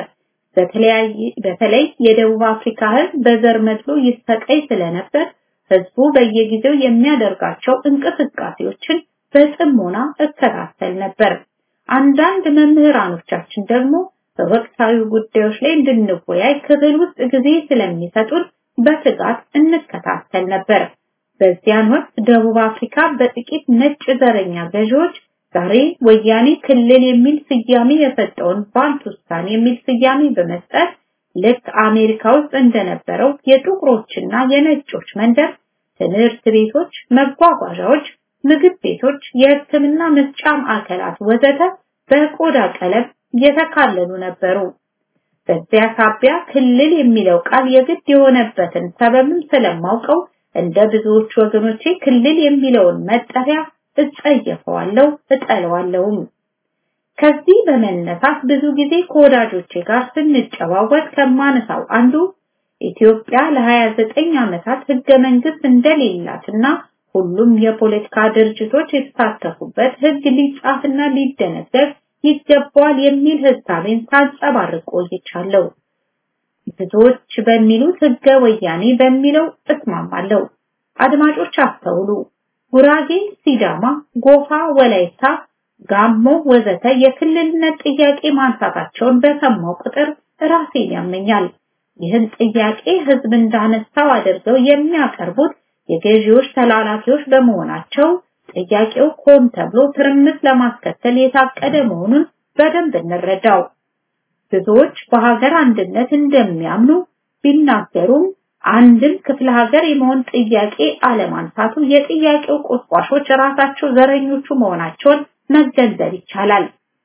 በተለይ የደቡብ አፍሪካ ህዝብ በዘር መድሎ ይሰቃይ ስለነበር ህዝቡ በየጊዜው የሚያደርጋቸው እንቅስቃሴዎችን በጥሞና እከታተል ነበር። አንዳንድ መምህራኖቻችን ደግሞ በወቅታዊ ጉዳዮች ላይ እንድንወያይ ክፍል ውስጥ ጊዜ ስለሚሰጡን በትጋት እንከታተል ነበር። በዚያን ወቅት ደቡብ አፍሪካ በጥቂት ነጭ ዘረኛ ገዢዎች ዛሬ ወያኔ ክልል የሚል ስያሜ የሰጠውን ባንቱስታን የሚል ስያሜ በመስጠት ልክ አሜሪካ ውስጥ እንደነበረው የጥቁሮችና የነጮች መንደር ትምህርት ቤቶች፣ መጓጓዣዎች፣ ምግብ ቤቶች፣ የሕክምና መስጫ ማዕከላት ወዘተ በቆዳ ቀለም የተካለሉ ነበሩ። በዚያ ሳቢያ ክልል የሚለው ቃል የግድ የሆነበትን ሰበብም ስለማውቀው እንደ ብዙዎች ወገኖቼ ክልል የሚለውን መጠሪያ እጸየፈዋለሁ፣ እጠለዋለሁም። ከዚህ በመነሳት ብዙ ጊዜ ከወዳጆቼ ጋር ስንጨዋወት ከማነሳው አንዱ ኢትዮጵያ ለ29 ዓመታት ህገ መንግስት እንደሌላትና ሁሉም የፖለቲካ ድርጅቶች የተሳተፉበት ህግ ሊጻፍና ሊደነገግ ይገባዋል የሚል ህሳቤን ሳንጸባርቅ ቆይቻለሁ። ብዙዎች በሚሉት ህገ ወያኔ በሚለው እስማማለሁ። አድማጮች አስተውሉ። ጉራጌ፣ ሲዳማ፣ ጎፋ፣ ወላይታ፣ ጋሞ ወዘተ የክልልነት ጥያቄ ማንሳታቸውን በሰማው ቁጥር ራሴን ያመኛል። ይህን ጥያቄ ህዝብ እንዳነሳው አድርገው የሚያቀርቡት የገዢዎች ተላላኪዎች በመሆናቸው ጥያቄው ኮን ተብሎ ትርምስ ለማስከተል የታቀደ መሆኑን በደንብ እንረዳው። ብዙዎች በሀገር አንድነት እንደሚያምኑ ቢናገሩም አንድም ክፍለ ሀገር የመሆን ጥያቄ አለማንሳቱ የጥያቄው ቆስቋሾች ራሳቸው ዘረኞቹ መሆናቸውን መገንዘብ ይቻላል።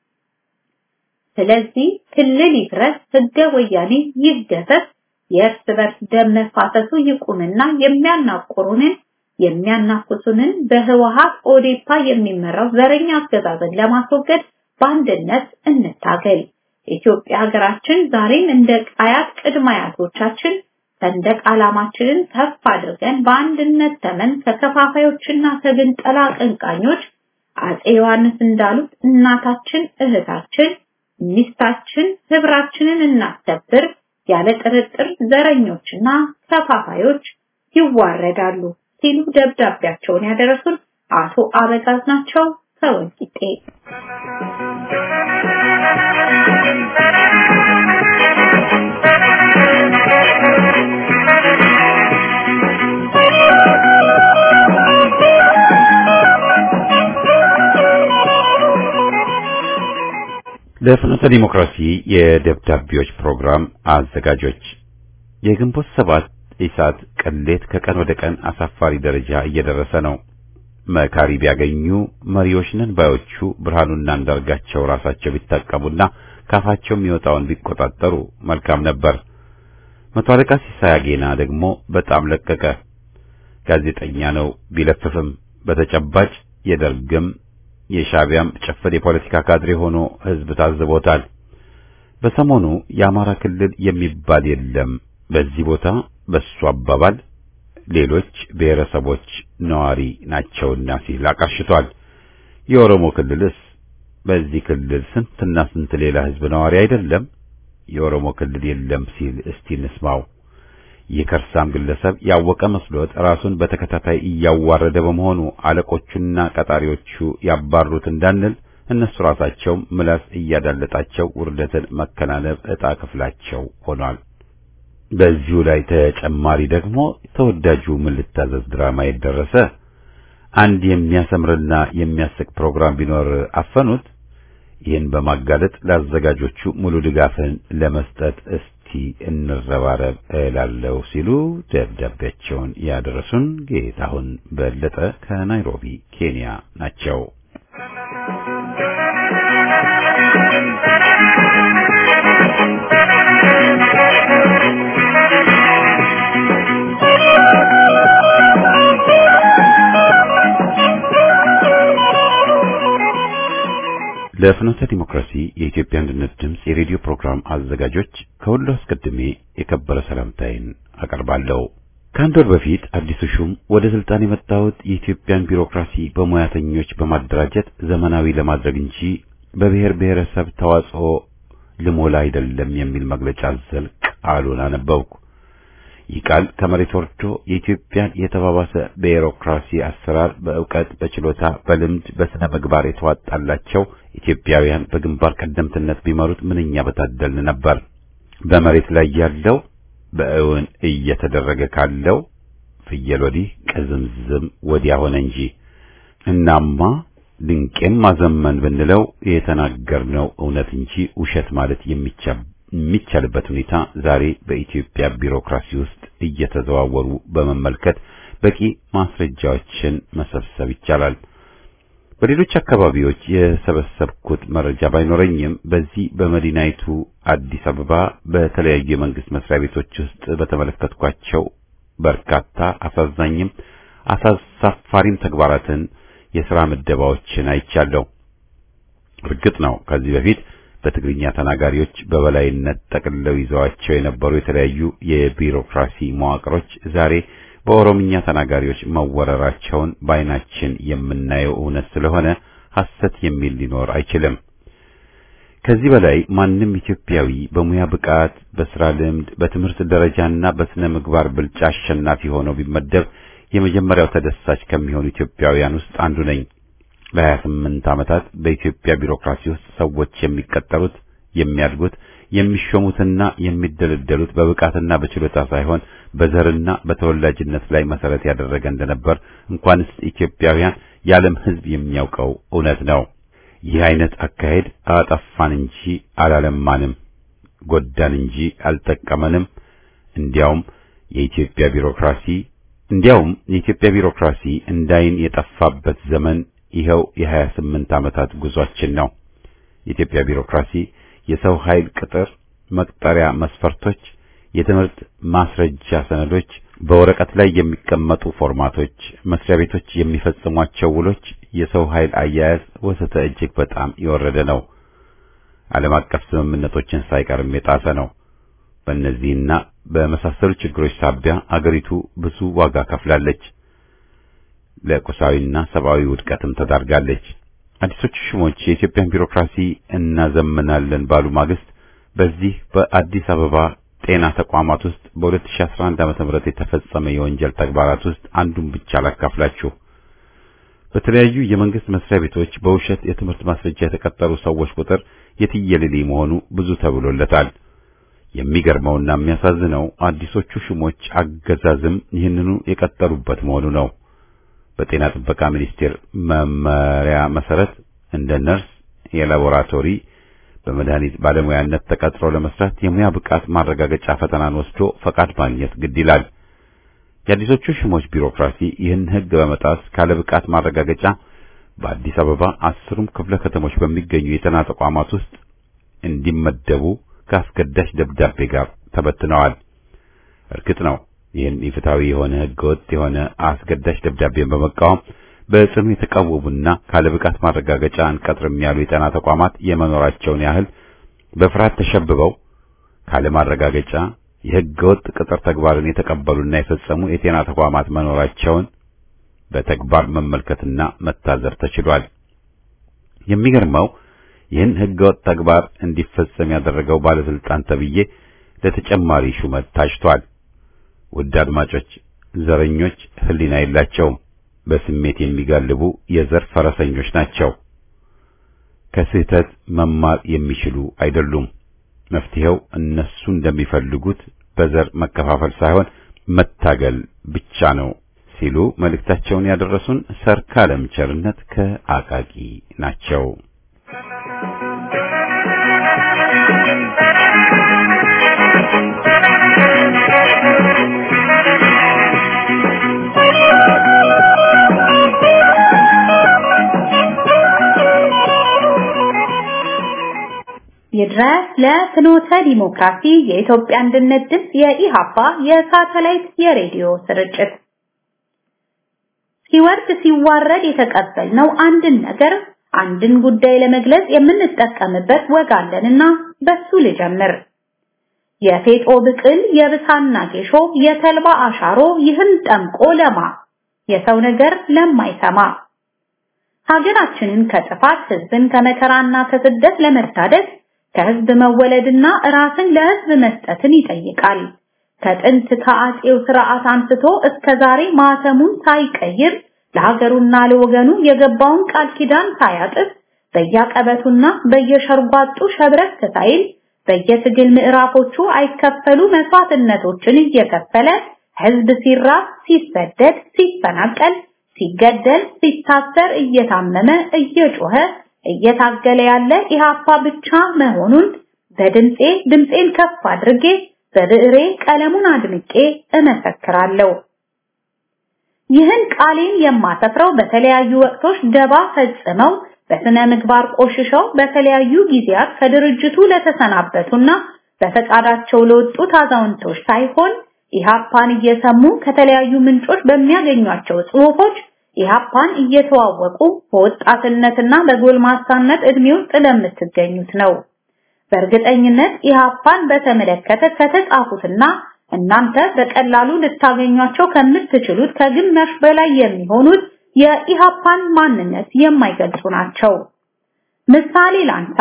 ስለዚህ ክልል ይፍረስ፣ ህገ ወያኔ ይገሰስ፣ የእርስ በርስ ደም መፋሰሱ ይቁምና የሚያናቁሩንን የሚያናፍሱንን በህወሀት ኦዴፓ የሚመራው ዘረኛ አገዛዝን ለማስወገድ በአንድነት እንታገል። ኢትዮጵያ ሀገራችን ዛሬም እንደ አያት ቅድመ አያቶቻችን ሰንደቅ ዓላማችንን ከፍ አድርገን በአንድነት ተመን ከከፋፋዮችና ከግንጠላ አቀንቃኞች አጼ ዮሐንስ እንዳሉት እናታችን፣ እህታችን፣ ሚስታችን፣ ህብራችንን እናስከብር። ያለ ጥርጥር ዘረኞችና ከፋፋዮች ይዋረዳሉ ሲሉ ደብዳቤያቸውን ያደረሱን አቶ አበጋዝ ናቸው ከወልቂጤ። ለፍኖተ ዲሞክራሲ የደብዳቤዎች ፕሮግራም አዘጋጆች የግንቦት ሰባት ኢሳት ቅሌት ከቀን ወደ ቀን አሳፋሪ ደረጃ እየደረሰ ነው። መካሪ ቢያገኙ መሪዎች ነን ባዮቹ ብርሃኑና አንዳርጋቸው ራሳቸው ቢታቀቡና ካፋቸው የሚወጣውን ቢቆጣጠሩ መልካም ነበር። መቶ አለቃ ሲሳይ አጌና ደግሞ በጣም ለቀቀ። ጋዜጠኛ ነው ቢለፍፍም በተጨባጭ የደርግም የሻቢያም ጭፍን የፖለቲካ ካድሬ ሆኖ ህዝብ ታዝቦታል። በሰሞኑ የአማራ ክልል የሚባል የለም በዚህ ቦታ በሱ አባባል ሌሎች ብሔረሰቦች ነዋሪ ናቸውና ሲል አቃሽቷል። የኦሮሞ ክልልስ በዚህ ክልል ስንትና ስንት ሌላ ህዝብ ነዋሪ አይደለም? የኦሮሞ ክልል የለም ሲል እስቲ እንስማው። የከርሳም ግለሰብ ያወቀ መስሎት ራሱን በተከታታይ እያዋረደ በመሆኑ አለቆቹና ቀጣሪዎቹ ያባሩት እንዳንል እነሱ ራሳቸው ምላስ እያዳለጣቸው ውርደትን መከናነብ ዕጣ ክፍላቸው ሆኗል። በዚሁ ላይ ተጨማሪ ደግሞ ተወዳጁ ምን ልታዘዝ ድራማ የደረሰ አንድ የሚያሰምርና የሚያስቅ ፕሮግራም ቢኖር አፈኑት። ይህን በማጋለጥ ለአዘጋጆቹ ሙሉ ድጋፍን ለመስጠት እስቲ እንረባረብ እላለሁ ሲሉ ደብዳቤያቸውን ያደረሱን ጌታሁን በለጠ ከናይሮቢ ኬንያ ናቸው። ለፍኖተ ዲሞክራሲ የኢትዮጵያ አንድነት ድምፅ የሬዲዮ ፕሮግራም አዘጋጆች ከሁሉ አስቀድሜ የከበረ ሰላምታዬን አቀርባለሁ። ከአንድ ወር በፊት አዲሱ ሹም ወደ ስልጣን የመጣሁት የኢትዮጵያን ቢሮክራሲ በሙያተኞች በማደራጀት ዘመናዊ ለማድረግ እንጂ በብሔር ብሔረሰብ ተዋጽኦ ልሞላ አይደለም የሚል መግለጫ አዘል ቃሉን አነበብኩ። ይህ ቃል ከመሬት ወርዶ የኢትዮጵያን የተባባሰ ቢሮክራሲ አሰራር በእውቀት፣ በችሎታ፣ በልምድ፣ በስነ ምግባር የተዋጣላቸው ኢትዮጵያውያን በግንባር ቀደምትነት ቢመሩት ምንኛ በታደልን ነበር። በመሬት ላይ ያለው በእውን እየተደረገ ካለው ፍየል ወዲህ ቅዝምዝም ወዲያ ሆነ እንጂ እናማ ድንቄም ማዘመን ብንለው የተናገርነው እውነት እንጂ ውሸት ማለት የሚቻልበት ሁኔታ ዛሬ በኢትዮጵያ ቢሮክራሲ ውስጥ እየተዘዋወሩ በመመልከት በቂ ማስረጃዎችን መሰብሰብ ይቻላል። በሌሎች አካባቢዎች የሰበሰብኩት መረጃ ባይኖረኝም በዚህ በመዲናይቱ አዲስ አበባ በተለያዩ የመንግስት መስሪያ ቤቶች ውስጥ በተመለከትኳቸው በርካታ አሳዛኝም አሳሳፋሪም ተግባራትን የሥራ ምደባዎችን አይቻለሁ። እርግጥ ነው ከዚህ በፊት በትግርኛ ተናጋሪዎች በበላይነት ጠቅልለው ይዘዋቸው የነበሩ የተለያዩ የቢሮክራሲ መዋቅሮች ዛሬ በኦሮምኛ ተናጋሪዎች መወረራቸውን በዓይናችን የምናየው እውነት ስለሆነ ሐሰት የሚል ሊኖር አይችልም። ከዚህ በላይ ማንም ኢትዮጵያዊ በሙያ ብቃት፣ በስራ ልምድ፣ በትምህርት ደረጃና በስነ ምግባር ብልጫ አሸናፊ ሆኖ ቢመደብ የመጀመሪያው ተደሳች ከሚሆኑ ኢትዮጵያውያን ውስጥ አንዱ ነኝ። ለሀያ ስምንት ዓመታት በኢትዮጵያ ቢሮክራሲ ውስጥ ሰዎች የሚቀጠሩት፣ የሚያድጉት፣ የሚሾሙትና የሚደለደሉት በብቃትና በችሎታ ሳይሆን በዘርና በተወላጅነት ላይ መሰረት ያደረገ እንደነበር እንኳንስ ኢትዮጵያውያን የዓለም ሕዝብ የሚያውቀው እውነት ነው። ይህ አይነት አካሄድ አጠፋን እንጂ አላለማንም፣ ጎዳን እንጂ አልጠቀመንም። እንዲያውም የኢትዮጵያ ቢሮክራሲ እንዲያውም የኢትዮጵያ ቢሮክራሲ እንዳይን የጠፋበት ዘመን ይኸው የሀያ ስምንት ዓመታት ጉዟችን ነው። የኢትዮጵያ ቢሮክራሲ የሰው ኃይል ቅጥር፣ መቅጠሪያ መስፈርቶች፣ የትምህርት ማስረጃ ሰነዶች፣ በወረቀት ላይ የሚቀመጡ ፎርማቶች፣ መስሪያ ቤቶች የሚፈጽሟቸው ውሎች፣ የሰው ኃይል አያያዝ ወዘተ እጅግ በጣም የወረደ ነው። ዓለም አቀፍ ስምምነቶችን ሳይቀርም የጣሰ ነው። በእነዚህና በመሳሰሉ ችግሮች ሳቢያ አገሪቱ ብዙ ዋጋ ከፍላለች። ለቁሳዊና ሰብአዊ ውድቀትም ተዳርጋለች። አዲሶቹ ሹሞች የኢትዮጵያን ቢሮክራሲ እናዘምናለን ባሉ ማግስት በዚህ በአዲስ አበባ ጤና ተቋማት ውስጥ በ2011 ዓ.ም የተፈጸመ የወንጀል ተግባራት ውስጥ አንዱን ብቻ ላካፍላችሁ። በተለያዩ የመንግስት መስሪያ ቤቶች በውሸት የትምህርት ማስረጃ የተቀጠሩ ሰዎች ቁጥር የትየለሌ መሆኑ ብዙ ተብሎለታል። የሚገርመውና የሚያሳዝነው አዲሶቹ ሹሞች አገዛዝም ይህንኑ የቀጠሉበት መሆኑ ነው። በጤና ጥበቃ ሚኒስቴር መመሪያ መሰረት እንደ ነርስ፣ የላቦራቶሪ በመድኃኒት ባለሙያነት ተቀጥሮ ለመስራት የሙያ ብቃት ማረጋገጫ ፈተናን ወስዶ ፈቃድ ማግኘት ግድ ይላል። የአዲሶቹ ሹሞች ቢሮክራሲ ይህን ሕግ በመጣስ ካለ ብቃት ማረጋገጫ በአዲስ አበባ አስሩም ክፍለ ከተሞች በሚገኙ የጤና ተቋማት ውስጥ እንዲመደቡ ከአስገዳጅ ደብዳቤ ጋር ተበትነዋል። እርግጥ ነው ይህን ኢፍትሐዊ የሆነ ሕገወጥ የሆነ አስገዳጅ ደብዳቤን በመቃወም በጽኑ የተቃወሙና ካለ ብቃት ማረጋገጫ አንቀጥርም ያሉ የጤና ተቋማት የመኖራቸውን ያህል በፍርሃት ተሸብበው ካለ ማረጋገጫ የሕገወጥ ቅጥር ተግባርን የተቀበሉና የፈጸሙ የጤና ተቋማት መኖራቸውን በተግባር መመልከትና መታዘብ ተችሏል። የሚገርመው ይህን ሕገወጥ ተግባር እንዲፈጸም ያደረገው ባለስልጣን ተብዬ ለተጨማሪ ሹመት ታጭቷል። ውድ አድማጮች፣ ዘረኞች ሕሊና የላቸውም። በስሜት የሚጋልቡ የዘር ፈረሰኞች ናቸው። ከስህተት መማር የሚችሉ አይደሉም። መፍትሄው እነሱ እንደሚፈልጉት በዘር መከፋፈል ሳይሆን መታገል ብቻ ነው ሲሉ መልእክታቸውን ያደረሱን ሰርካለም ቸርነት ከአቃቂ ናቸው። ይድረስ ለፍኖተ ዲሞክራሲ የኢትዮጵያ አንድነት ድምፅ የኢሃፓ የሳተላይት የሬዲዮ ስርጭት ሲወርድ ሲዋረድ የተቀበልነው አንድን ነገር አንድን ጉዳይ ለመግለጽ የምንጠቀምበት ወግ አለንና በሱ ልጀምር። የፌጦ ብቅል፣ የብሳና ጌሾ፣ የተልባ አሻሮ ይህን ጠምቆ ለማ የሰው ነገር ለማይሰማ ሀገራችንን ከጥፋት ህዝብን ከመከራና ከስደት ለመታደግ ከህዝብ መወለድና ራስን ለህዝብ መስጠትን ይጠይቃል። ከጥንት ከአጼው ስርዓት አንስቶ እስከ ዛሬ ማተሙን ሳይቀይር ለሀገሩና ለወገኑ የገባውን ቃል ኪዳን ሳያጥፍ በየቀበቱና በየሸርጓጡ ሸብረክ ሳይል በየትግል ምዕራፎቹ አይከፈሉ መስዋዕትነቶችን እየከፈለ ህዝብ ሲራብ፣ ሲሰደድ፣ ሲፈናቀል፣ ሲገደል፣ ሲታሰር፣ እየታመመ እየጮኸ እየታገለ ያለ ኢሃፓ ብቻ መሆኑን በድምጼ ድምጼን ከፍ አድርጌ በብዕሬ ቀለሙን አድምቄ እመሰክራለሁ። ይህን ቃሌን የማሰፍረው በተለያዩ ወቅቶች ደባ ፈጽመው በስነ ምግባር ቆሽሸው በተለያዩ ጊዜያት ከድርጅቱ ለተሰናበቱና በፈቃዳቸው ለወጡት አዛውንቶች ሳይሆን ኢሃፓን እየሰሙ ከተለያዩ ምንጮች በሚያገኟቸው ጽሑፎች ኢህአፓን እየተዋወቁ በወጣትነትና በጎልማሳነት እድሜ ውስጥ ለምትገኙት ነው። በእርግጠኝነት ኢህአፓን በተመለከተ ከተጻፉትና እናንተ በቀላሉ ልታገኟቸው ከምትችሉት ከግማሽ በላይ የሚሆኑት የኢህአፓን ማንነት የማይገልጹ ናቸው። ምሳሌ ላንሳ።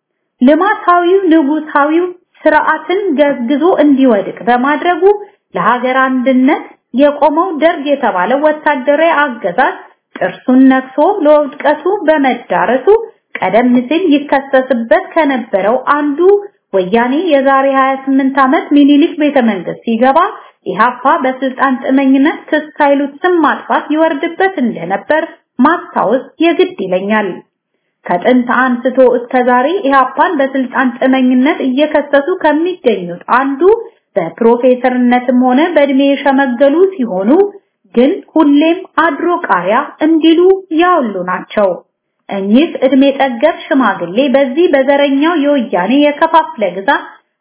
ልማታዊው ንጉሳዊው ስርዓትን ገዝግዞ እንዲወድቅ በማድረጉ ለሀገር አንድነት የቆመው ደርግ የተባለው ወታደራዊ አገዛዝ ጥርሱን ነክሶ ለውድቀቱ በመዳረሱ ቀደም ሲል ይከሰስበት ከነበረው አንዱ ወያኔ የዛሬ 28 ዓመት ሚኒሊክ ቤተ መንግስት ሲገባ ኢህአፓ በስልጣን ጥመኝነት ክስ ሳይሉት ስም ማጥፋት ይወርድበት እንደነበር ማስታወስ የግድ ይለኛል። ከጥንት አንስቶ እስከ ዛሬ ኢህአፓን በስልጣን ጥመኝነት እየከሰሱ ከሚገኙት አንዱ በፕሮፌሰርነትም ሆነ በእድሜ የሸመገሉ ሲሆኑ ግን ሁሌም አድሮ ቃሪያ እንዲሉ ያውሉ ናቸው። እኚህ እድሜ ጠገብ ሽማግሌ በዚህ በዘረኛው የወያኔ የከፋፍለ ግዛት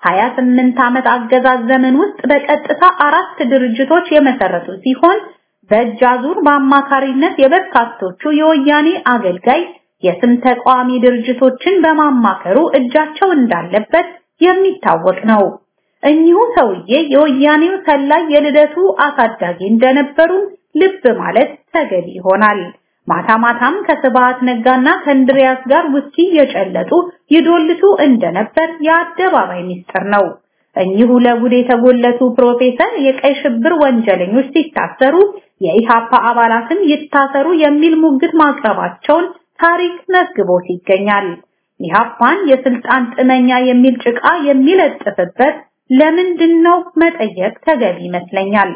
28 ዓመት አገዛዝ ዘመን ውስጥ በቀጥታ አራት ድርጅቶች የመሰረቱ ሲሆን በእጅ አዙር በአማካሪነት የበርካቶቹ የወያኔ አገልጋይ የስም ተቃዋሚ ድርጅቶችን በማማከሩ እጃቸው እንዳለበት የሚታወቅ ነው። እኚሁ ሰውዬ የወያኔው ሰላይ የልደቱ አሳዳጊ እንደነበሩ ልብ ማለት ተገቢ ይሆናል። ማታ ማታም ከስብሃት ነጋና ከእንድሪያስ ጋር ውስኪ የጨለጡ ይዶልቱ እንደነበር የአደባባይ ሚስጥር ነው። እኚሁ ለጉድ የተጎለቱ ፕሮፌሰር የቀይ ሽብር ወንጀለኞች ሲታሰሩ የኢሃፓ አባላትም ይታሰሩ የሚል ሙግት ማቅረባቸውን ታሪክ መዝግቦት ይገኛል። ኢሃፓን የስልጣን ጥመኛ የሚል ጭቃ የሚለጥፍበት ለምንድን ነው መጠየቅ ተገቢ ይመስለኛል።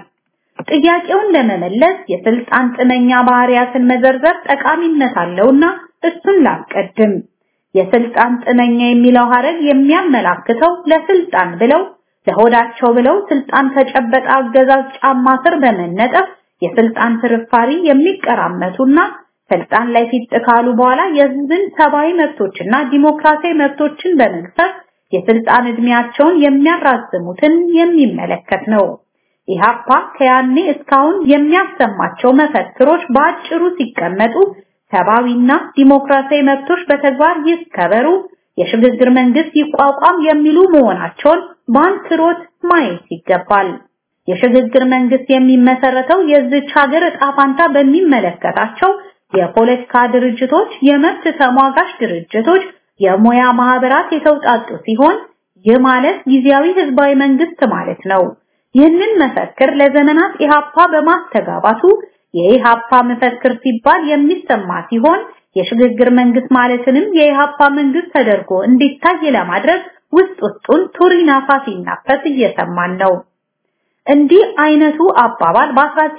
ጥያቄውን ለመመለስ የስልጣን ጥመኛ ባህሪያትን መዘርዘር ጠቃሚነት አለውና እሱን ላስቀድም። የስልጣን ጥመኛ የሚለው ሐረግ የሚያመላክተው ለስልጣን ብለው ለሆዳቸው ብለው ስልጣን ከጨበጠ አገዛዝ ጫማ ስር በመነጠፍ የስልጣን ፍርፋሪ የሚቀራመቱና ስልጣን ላይ ፊት ካሉ በኋላ የህዝብን ሰብአዊ መብቶችና ዲሞክራሲያዊ መብቶችን በመግፈፍ የስልጣን እድሜያቸውን የሚያራዝሙትን የሚመለከት ነው። ኢሃፓ ከያኔ እስካሁን የሚያሰማቸው መፈክሮች በአጭሩ ሲቀመጡ ሰብአዊና ዲሞክራሲያዊ መብቶች በተግባር ይከበሩ፣ የሽግግር መንግስት ይቋቋም የሚሉ መሆናቸውን በአንክሮት ማየት ይገባል። የሽግግር መንግስት የሚመሰረተው የዚች ሀገር ዕጣ ፋንታ በሚመለከታቸው የፖለቲካ ድርጅቶች፣ የመብት ተሟጋች ድርጅቶች፣ የሙያ ማህበራት የተውጣጡ ሲሆን ይህ ማለት ጊዜያዊ ህዝባዊ መንግስት ማለት ነው። ይህንን መፈክር ለዘመናት ኢሃፓ በማስተጋባቱ የኢሃፓ መፈክር ሲባል የሚሰማ ሲሆን የሽግግር መንግስት ማለትንም የኢሃፓ መንግስት ተደርጎ እንዲታይ ለማድረግ ውስጥ ውስጡን ቱሪናፋ ሲናፈስ እየሰማን ነው። እንዲህ አይነቱ አባባል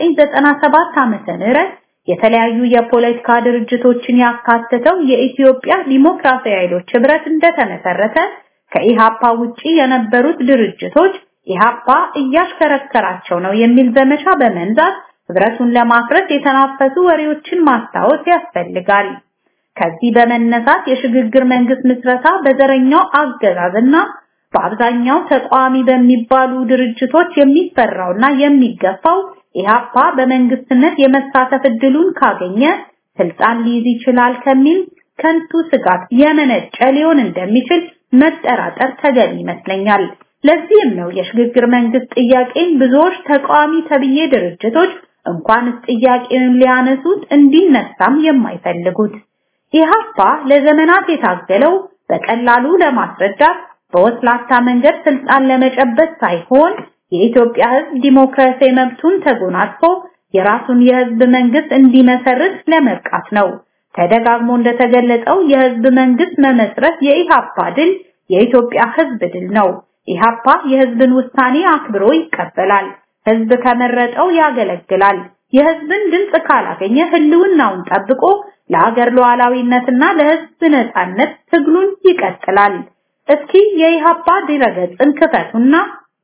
በ1997 ዓመተ ምህረት የተለያዩ የፖለቲካ ድርጅቶችን ያካተተው የኢትዮጵያ ዲሞክራሲያዊ ኃይሎች ህብረት እንደተመሰረተ ከኢሃፓ ውጪ የነበሩት ድርጅቶች ኢሃፓ እያሽከረከራቸው ነው የሚል ዘመቻ በመንዛት ህብረቱን ለማፍረስ የተናፈሱ ወሬዎችን ማስታወስ ያስፈልጋል። ከዚህ በመነሳት የሽግግር መንግስት ምስረታ በዘረኛው አገዛዝና በአብዛኛው ተቃዋሚ በሚባሉ ድርጅቶች የሚፈራውና የሚገፋው ኢሃፓ በመንግስትነት የመሳተፍ እድሉን ካገኘ ስልጣን ሊይዝ ይችላል ከሚል ከንቱ ስጋት የመነጨ ሊሆን እንደሚችል መጠራጠር ተገቢ ይመስለኛል። ለዚህም ነው የሽግግር መንግስት ጥያቄን ብዙዎች ተቃዋሚ ተብዬ ድርጅቶች እንኳንስ ጥያቄውን ሊያነሱት እንዲነሳም የማይፈልጉት። ኢሃፓ ለዘመናት የታገለው በቀላሉ ለማስረዳት በወስላታ መንገድ ስልጣን ለመጨበጥ ሳይሆን የኢትዮጵያ ህዝብ ዲሞክራሲያዊ መብቱን ተጎናጽፎ የራሱን የህዝብ መንግስት እንዲመሰርት ለመብቃት ነው። ተደጋግሞ እንደተገለጸው የህዝብ መንግስት መመስረት የኢሃፓ ድል የኢትዮጵያ ህዝብ ድል ነው። ኢሃፓ የህዝብን ውሳኔ አክብሮ ይቀበላል። ህዝብ ከመረጠው ያገለግላል። የህዝብን ድምፅ ካላገኘ ህልውናውን ጠብቆ ለሀገር ሉዓላዊነትና ለህዝብ ነጻነት ትግሉን ይቀጥላል። እስኪ የኢሃፓ ድረገጽን ክፈቱና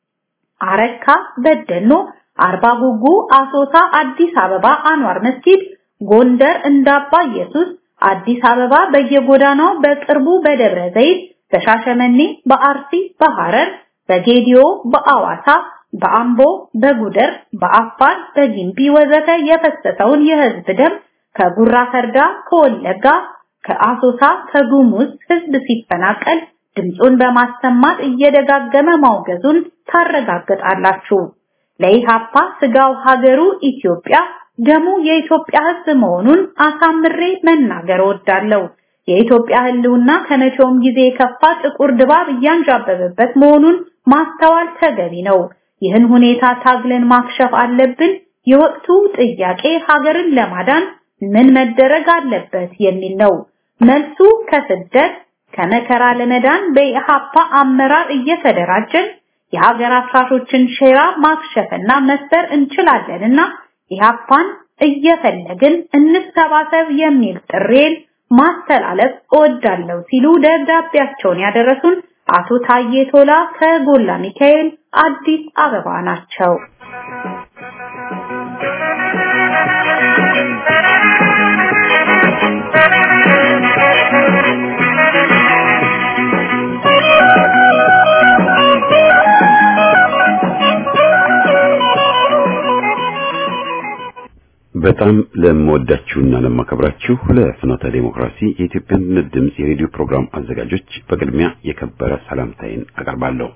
አረካ፣ በደኖ፣ አርባ ጉጉ፣ አሶሳ፣ አዲስ አበባ አንዋር መስጊድ፣ ጎንደር እንዳባ ኢየሱስ፣ አዲስ አበባ በየጎዳናው በቅርቡ በደብረ ዘይት፣ በሻሸመኔ፣ በአርሲ፣ በሐረር፣ በጌዲዮ፣ በአዋሳ፣ በአምቦ፣ በጉደር፣ በአፋር፣ በጊምቢ ወዘተ የፈሰሰውን የህዝብ ደም ከጉራ ፈርዳ፣ ከወለጋ፣ ከአሶሳ፣ ከጉሙዝ ህዝብ ሲፈናቀል ድምፁን በማሰማት እየደጋገመ ማውገዙን ታረጋግጣላችሁ። ለኢሃፓ ስጋው ሀገሩ ኢትዮጵያ ደሙ የኢትዮጵያ ህዝብ መሆኑን አሳምሬ መናገር እወዳለሁ። የኢትዮጵያ ህልውና ከመቼውም ጊዜ የከፋ ጥቁር ድባብ እያንዣበበበት መሆኑን ማስተዋል ተገቢ ነው። ይህን ሁኔታ ታግለን ማክሸፍ አለብን። የወቅቱ ጥያቄ ሀገርን ለማዳን ምን መደረግ አለበት የሚል ነው። መልሱ ከስደት ከመከራ ለመዳን በኢሃፓ አመራር እየተደራጀን የሀገር አፍራሾችን ሼራ ማክሸፍና መስበር እንችላለንና ኢሃፓን እየፈለግን እንሰባሰብ የሚል ጥሬን ማስተላለፍ እወዳለሁ ሲሉ ደብዳቤያቸውን ያደረሱን አቶ ታዬ ቶላ ከጎላ ሚካኤል አዲስ አበባ ናቸው። በጣም ለምወዳችሁና ለማከብራችሁ ለፍኖተ ዴሞክራሲ የኢትዮጵያ አንድነት ድምፅ የሬዲዮ ፕሮግራም አዘጋጆች በቅድሚያ የከበረ ሰላምታዬን አቀርባለሁ።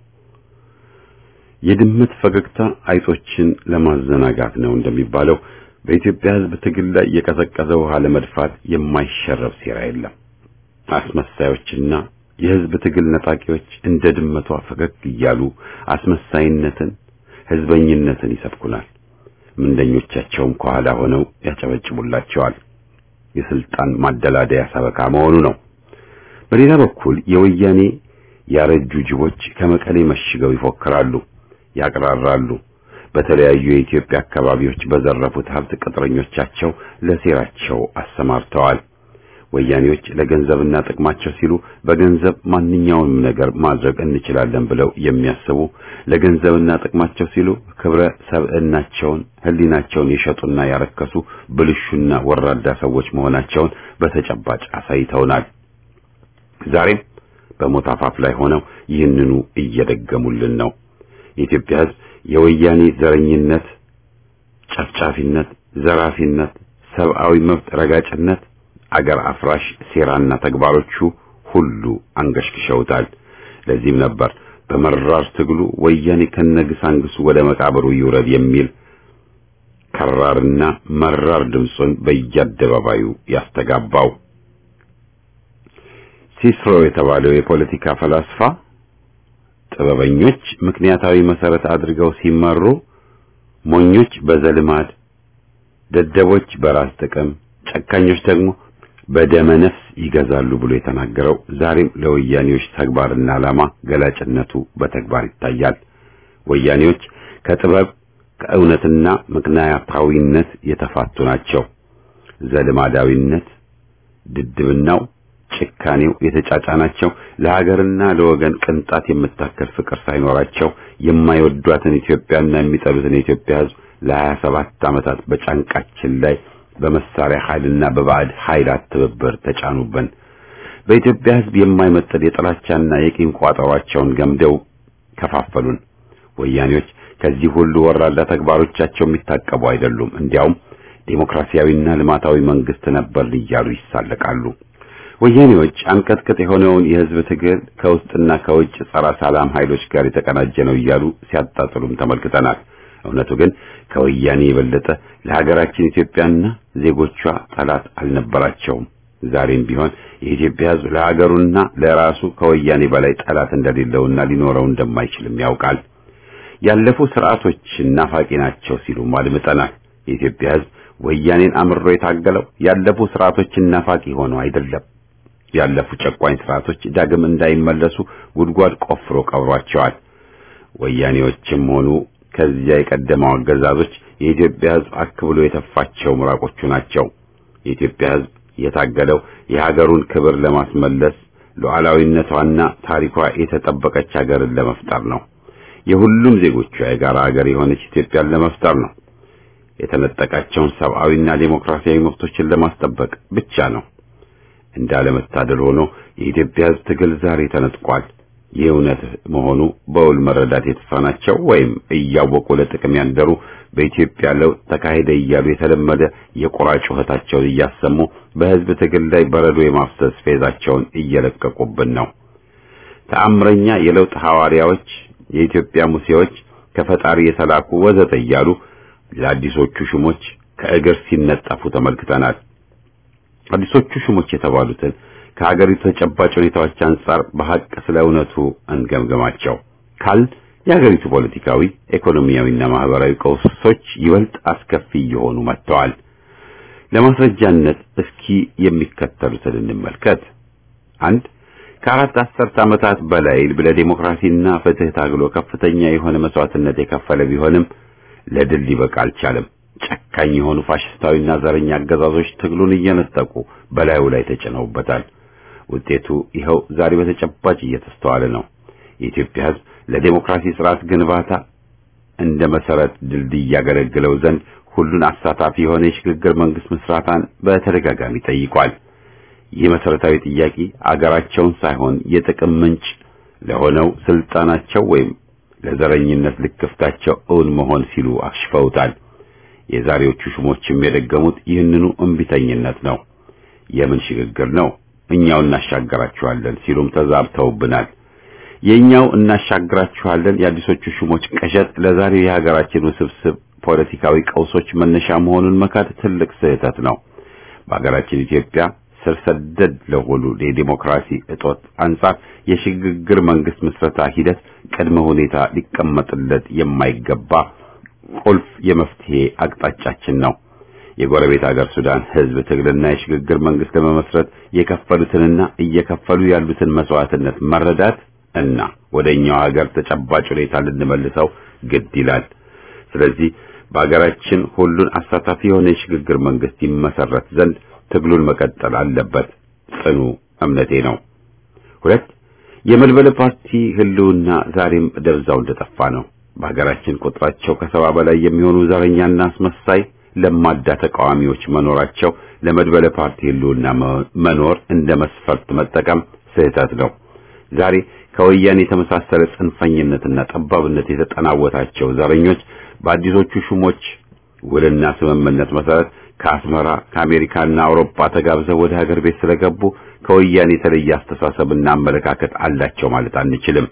የድመት ፈገግታ አይጦችን ለማዘናጋት ነው እንደሚባለው በኢትዮጵያ ሕዝብ ትግል ላይ የቀዘቀዘ ውሃ ለመድፋት የማይሸረብ ሴራ የለም። አስመሳዮችና የሕዝብ ትግል ነጣቂዎች እንደ ድመቷ ፈገግ እያሉ አስመሳይነትን፣ ሕዝበኝነትን ይሰብኩናል። ምንደኞቻቸውም ከኋላ ሆነው ያጨበጭቡላቸዋል። የስልጣን ማደላደያ ሰበካ መሆኑ ነው። በሌላ በኩል የወያኔ ያረጁ ጅቦች ከመቀሌ መሽገው ይፎክራሉ፣ ያቅራራሉ። በተለያዩ የኢትዮጵያ አካባቢዎች በዘረፉት ሀብት ቅጥረኞቻቸው ለሴራቸው አሰማርተዋል። ወያኔዎች ለገንዘብና ጥቅማቸው ሲሉ በገንዘብ ማንኛውንም ነገር ማድረግ እንችላለን ብለው የሚያስቡ ለገንዘብና ጥቅማቸው ሲሉ ክብረ ሰብዕናቸውን፣ ሕሊናቸውን የሸጡና ያረከሱ ብልሹና ወራዳ ሰዎች መሆናቸውን በተጨባጭ አሳይተውናል። ዛሬም በሞት አፋፍ ላይ ሆነው ይህንኑ እየደገሙልን ነው። የኢትዮጵያ ሕዝብ የወያኔ ዘረኝነት፣ ጨፍጫፊነት፣ ዘራፊነት፣ ሰብአዊ መብት ረጋጭነት አገር አፍራሽ ሴራና ተግባሮቹ ሁሉ አንገሽግሸውታል። ለዚህም ነበር በመራር ትግሉ ወያኔ ከነግሳንግሱ ወደ መቃብሩ ይውረድ የሚል ከራርና መራር ድምፁን በየአደባባዩ ያስተጋባው። ሲስሮ የተባለው የፖለቲካ ፈላስፋ ጥበበኞች ምክንያታዊ መሰረት አድርገው ሲመሩ፣ ሞኞች በዘልማድ፣ ደደቦች በራስ ጥቅም፣ ጨካኞች ደግሞ በደመ ነፍስ ይገዛሉ ብሎ የተናገረው ዛሬም ለወያኔዎች ተግባርና ዓላማ ገላጭነቱ በተግባር ይታያል። ወያኔዎች ከጥበብ ከእውነትና ምክንያታዊነት የተፋቱ ናቸው። ዘልማዳዊነት፣ ድድብናው፣ ጭካኔው የተጫጫናቸው ለሀገርና ለወገን ቅንጣት የምታከል ፍቅር ሳይኖራቸው የማይወዷትን ኢትዮጵያና የሚጠሉትን የኢትዮጵያ ሕዝብ ለሀያ ሰባት ዓመታት በጫንቃችን ላይ በመሳሪያ ኃይልና በባዕድ ኃይላት ትብብር ተጫኑብን። በኢትዮጵያ ሕዝብ የማይመጥል የጥላቻና የቂም ቋጠሯቸውን ገምደው ከፋፈሉን። ወያኔዎች ከዚህ ሁሉ ወራዳ ተግባሮቻቸው የሚታቀቡ አይደሉም። እንዲያውም ዴሞክራሲያዊና ልማታዊ መንግስት ነበር እያሉ ይሳለቃሉ። ወያኔዎች አንቀጥቅጥ የሆነውን የሕዝብ ትግል ከውስጥና ከውጭ ጸረ ሰላም ኃይሎች ጋር የተቀናጀ ነው እያሉ ሲያጣጥሉም ተመልክተናል። እውነቱ ግን ከወያኔ የበለጠ ለሀገራችን ኢትዮጵያና ዜጎቿ ጠላት አልነበራቸውም። ዛሬም ቢሆን የኢትዮጵያ ሕዝብ ለሀገሩና ለራሱ ከወያኔ በላይ ጠላት እንደሌለውና ሊኖረው እንደማይችልም ያውቃል። ያለፉ ስርዓቶች ናፋቂ ናቸው ሲሉም አድምጠናል። የኢትዮጵያ ሕዝብ ወያኔን አምሮ የታገለው ያለፉ ስርዓቶች ናፋቂ ሆነው አይደለም። ያለፉ ጨቋኝ ስርዓቶች ዳግም እንዳይመለሱ ጉድጓድ ቆፍሮ ቀብሯቸዋል። ወያኔዎችም ሆኑ ከዚያ የቀደመው አገዛዞች የኢትዮጵያ ሕዝብ አክብሎ የተፋቸው ምራቆቹ ናቸው። የኢትዮጵያ ሕዝብ የታገለው የሀገሩን ክብር ለማስመለስ ሉዓላዊነቷና ታሪኳ የተጠበቀች ሀገርን ለመፍጠር ነው። የሁሉም ዜጎቿ የጋራ ሀገር የሆነች ኢትዮጵያን ለመፍጠር ነው። የተነጠቃቸውን ሰብአዊና ዴሞክራሲያዊ መብቶችን ለማስጠበቅ ብቻ ነው። እንዳለመታደል ሆኖ የኢትዮጵያ ሕዝብ ትግል ዛሬ ተነጥቋል። ይህ እውነት መሆኑ በውል መረዳት የተሳናቸው ወይም እያወቁ ለጥቅም ያንደሩ በኢትዮጵያ ለውጥ ተካሄደ እያሉ የተለመደ የቁራ ጩኸታቸውን እያሰሙ በሕዝብ ትግል ላይ በረዶ የማፍሰስ ፌዛቸውን እየለቀቁብን ነው። ተአምረኛ የለውጥ ሐዋርያዎች፣ የኢትዮጵያ ሙሴዎች፣ ከፈጣሪ የተላኩ ወዘተ እያሉ ለአዲሶቹ ሹሞች ከእግር ሲነጠፉ ተመልክተናል። አዲሶቹ ሹሞች የተባሉትን ከሀገሪቱ ተጨባጭ ሁኔታዎች አንጻር በሐቅ ስለ እውነቱ እንገምገማቸው ካል የሀገሪቱ ፖለቲካዊ፣ ኢኮኖሚያዊና ማህበራዊ ቀውሶች ይበልጥ አስከፊ እየሆኑ መጥተዋል። ለማስረጃነት እስኪ የሚከተሉትን እንመልከት። አንድ ከአራት አስርት ዓመታት በላይ ለዲሞክራሲና ፍትህ ታግሎ ከፍተኛ የሆነ መስዋዕትነት የከፈለ ቢሆንም ለድል ሊበቃ አልቻለም። ጨካኝ የሆኑ ፋሽስታዊና ዘረኛ አገዛዞች ትግሉን እየነጠቁ በላዩ ላይ ተጭነውበታል። ውጤቱ ይኸው ዛሬ በተጨባጭ እየተስተዋለ ነው። የኢትዮጵያ ሕዝብ ለዲሞክራሲ ስርዓት ግንባታ እንደ መሰረት ድልድይ ያገለግለው ዘንድ ሁሉን አሳታፊ የሆነ የሽግግር መንግስት ምስራታን በተደጋጋሚ ጠይቋል። ይህ መሰረታዊ ጥያቄ አገራቸውን ሳይሆን የጥቅም ምንጭ ለሆነው ስልጣናቸው ወይም ለዘረኝነት ልክፍታቸው እውን መሆን ሲሉ አክሽፈውታል። የዛሬዎቹ ሹሞችም የደገሙት ይህንኑ እምቢተኝነት ነው። የምን ሽግግር ነው? እኛው እናሻገራችኋለን ሲሉም ተዛብተውብናል። የኛው እናሻግራችኋለን የአዲሶቹ ሹሞች ቅዠት ለዛሬው የሀገራችን ውስብስብ ፖለቲካዊ ቀውሶች መነሻ መሆኑን መካድ ትልቅ ስህተት ነው። በሀገራችን ኢትዮጵያ ስር ሰደድ ለሆኑ የዲሞክራሲ እጦት አንጻር የሽግግር መንግስት ምስረታ ሂደት ቅድመ ሁኔታ ሊቀመጥለት የማይገባ ቁልፍ የመፍትሄ አቅጣጫችን ነው። የጎረቤት ሀገር ሱዳን ህዝብ ትግልና የሽግግር መንግስት ለመመስረት የከፈሉትንና እየከፈሉ ያሉትን መስዋዕትነት መረዳት እና ወደኛው ሀገር ተጨባጭ ሁኔታ ልንመልሰው ግድ ይላል። ስለዚህ በሀገራችን ሁሉን አሳታፊ የሆነ የሽግግር መንግስት ይመሰረት ዘንድ ትግሉን መቀጠል አለበት ጽኑ እምነቴ ነው። ሁለት የመድበለ ፓርቲ ህልውና ዛሬም ደብዛው እንደጠፋ ነው። በሀገራችን ቁጥራቸው ከሰባ በላይ የሚሆኑ ዘረኛና አስመሳይ ለማዳ ተቃዋሚዎች መኖራቸው ለመድበለ ፓርቲ ህልውና መኖር እንደ መስፈርት መጠቀም ስህተት ነው። ዛሬ ከወያኔ የተመሳሰለ ጽንፈኝነትና ጠባብነት የተጠናወታቸው ዘረኞች በአዲሶቹ ሹሞች ውልና ስምምነት መሰረት ከአስመራ ከአሜሪካና አውሮፓ ተጋብዘው ወደ ሀገር ቤት ስለገቡ ከወያኔ የተለየ አስተሳሰብና አመለካከት አላቸው ማለት አንችልም።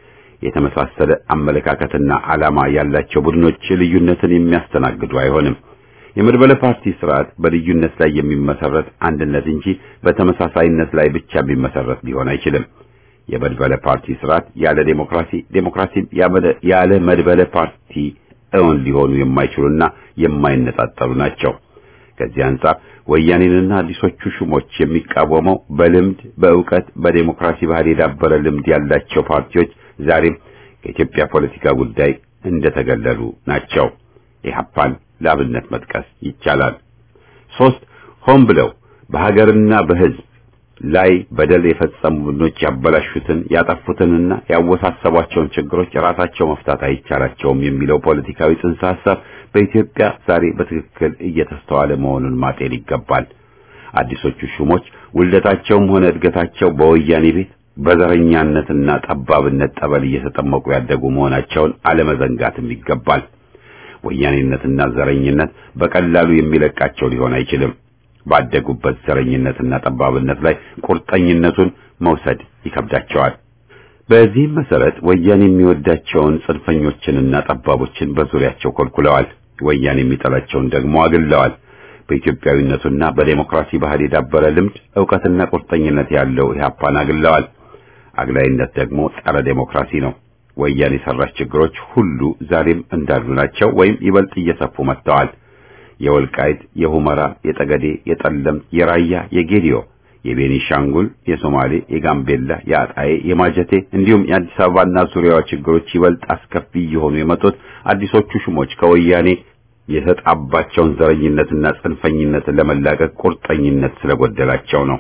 የተመሳሰለ አመለካከትና ዓላማ ያላቸው ቡድኖች ልዩነትን የሚያስተናግዱ አይሆንም። የመድበለ ፓርቲ ስርዓት በልዩነት ላይ የሚመሰረት አንድነት እንጂ በተመሳሳይነት ላይ ብቻ የሚመሰረት ሊሆን አይችልም። የመድበለ ፓርቲ ስርዓት ያለ ዴሞክራሲ፣ ዴሞክራሲን ያለ መድበለ ፓርቲ እውን ሊሆኑ የማይችሉና የማይነጣጠሉ ናቸው። ከዚህ አንጻር ወያኔንና አዲሶቹ ሹሞች የሚቃወመው በልምድ በእውቀት በዴሞክራሲ ባህል የዳበረ ልምድ ያላቸው ፓርቲዎች ዛሬም ከኢትዮጵያ ፖለቲካ ጉዳይ እንደተገለሉ ናቸው። ኢህአፓን ለአብነት መጥቀስ ይቻላል። ሶስት ሆን ብለው በሀገርና በሕዝብ ላይ በደል የፈጸሙ ቡድኖች ያበላሹትን ያጠፉትንና ያወሳሰቧቸውን ችግሮች ራሳቸው መፍታት አይቻላቸውም የሚለው ፖለቲካዊ ጽንሰ ሐሳብ በኢትዮጵያ ዛሬ በትክክል እየተስተዋለ መሆኑን ማጤን ይገባል። አዲሶቹ ሹሞች ውልደታቸውም ሆነ እድገታቸው በወያኔ ቤት በዘረኛነትና ጠባብነት ጠበል እየተጠመቁ ያደጉ መሆናቸውን አለመዘንጋትም ይገባል። ወያኔነትና ዘረኝነት በቀላሉ የሚለቃቸው ሊሆን አይችልም። ባደጉበት ዘረኝነትና ጠባብነት ላይ ቁርጠኝነቱን መውሰድ ይከብዳቸዋል። በዚህም መሰረት ወያኔ የሚወዳቸውን ጽንፈኞችንና ጠባቦችን በዙሪያቸው ኮልኩለዋል። ወያኔ የሚጠላቸውን ደግሞ አግለዋል። በኢትዮጵያዊነቱና በዴሞክራሲ ባህል የዳበረ ልምድ፣ ዕውቀትና ቁርጠኝነት ያለው ኢህአፓን አግለዋል። አግላይነት ደግሞ ጸረ ዴሞክራሲ ነው። ወያኔ የሰራች ችግሮች ሁሉ ዛሬም እንዳሉ ናቸው ወይም ይበልጥ እየሰፉ መጥተዋል። የወልቃይት፣ የሁመራ፣ የጠገዴ፣ የጠለምት፣ የራያ፣ የጌዲዮ፣ የቤኒሻንጉል፣ የሶማሌ፣ የጋምቤላ፣ የአጣዬ፣ የማጀቴ እንዲሁም የአዲስ አበባና ዙሪያዋ ችግሮች ይበልጥ አስከፊ እየሆኑ የመጡት አዲሶቹ ሹሞች ከወያኔ የተጣባቸውን ዘረኝነትና ጽንፈኝነትን ለመላቀቅ ቁርጠኝነት ስለጎደላቸው ነው።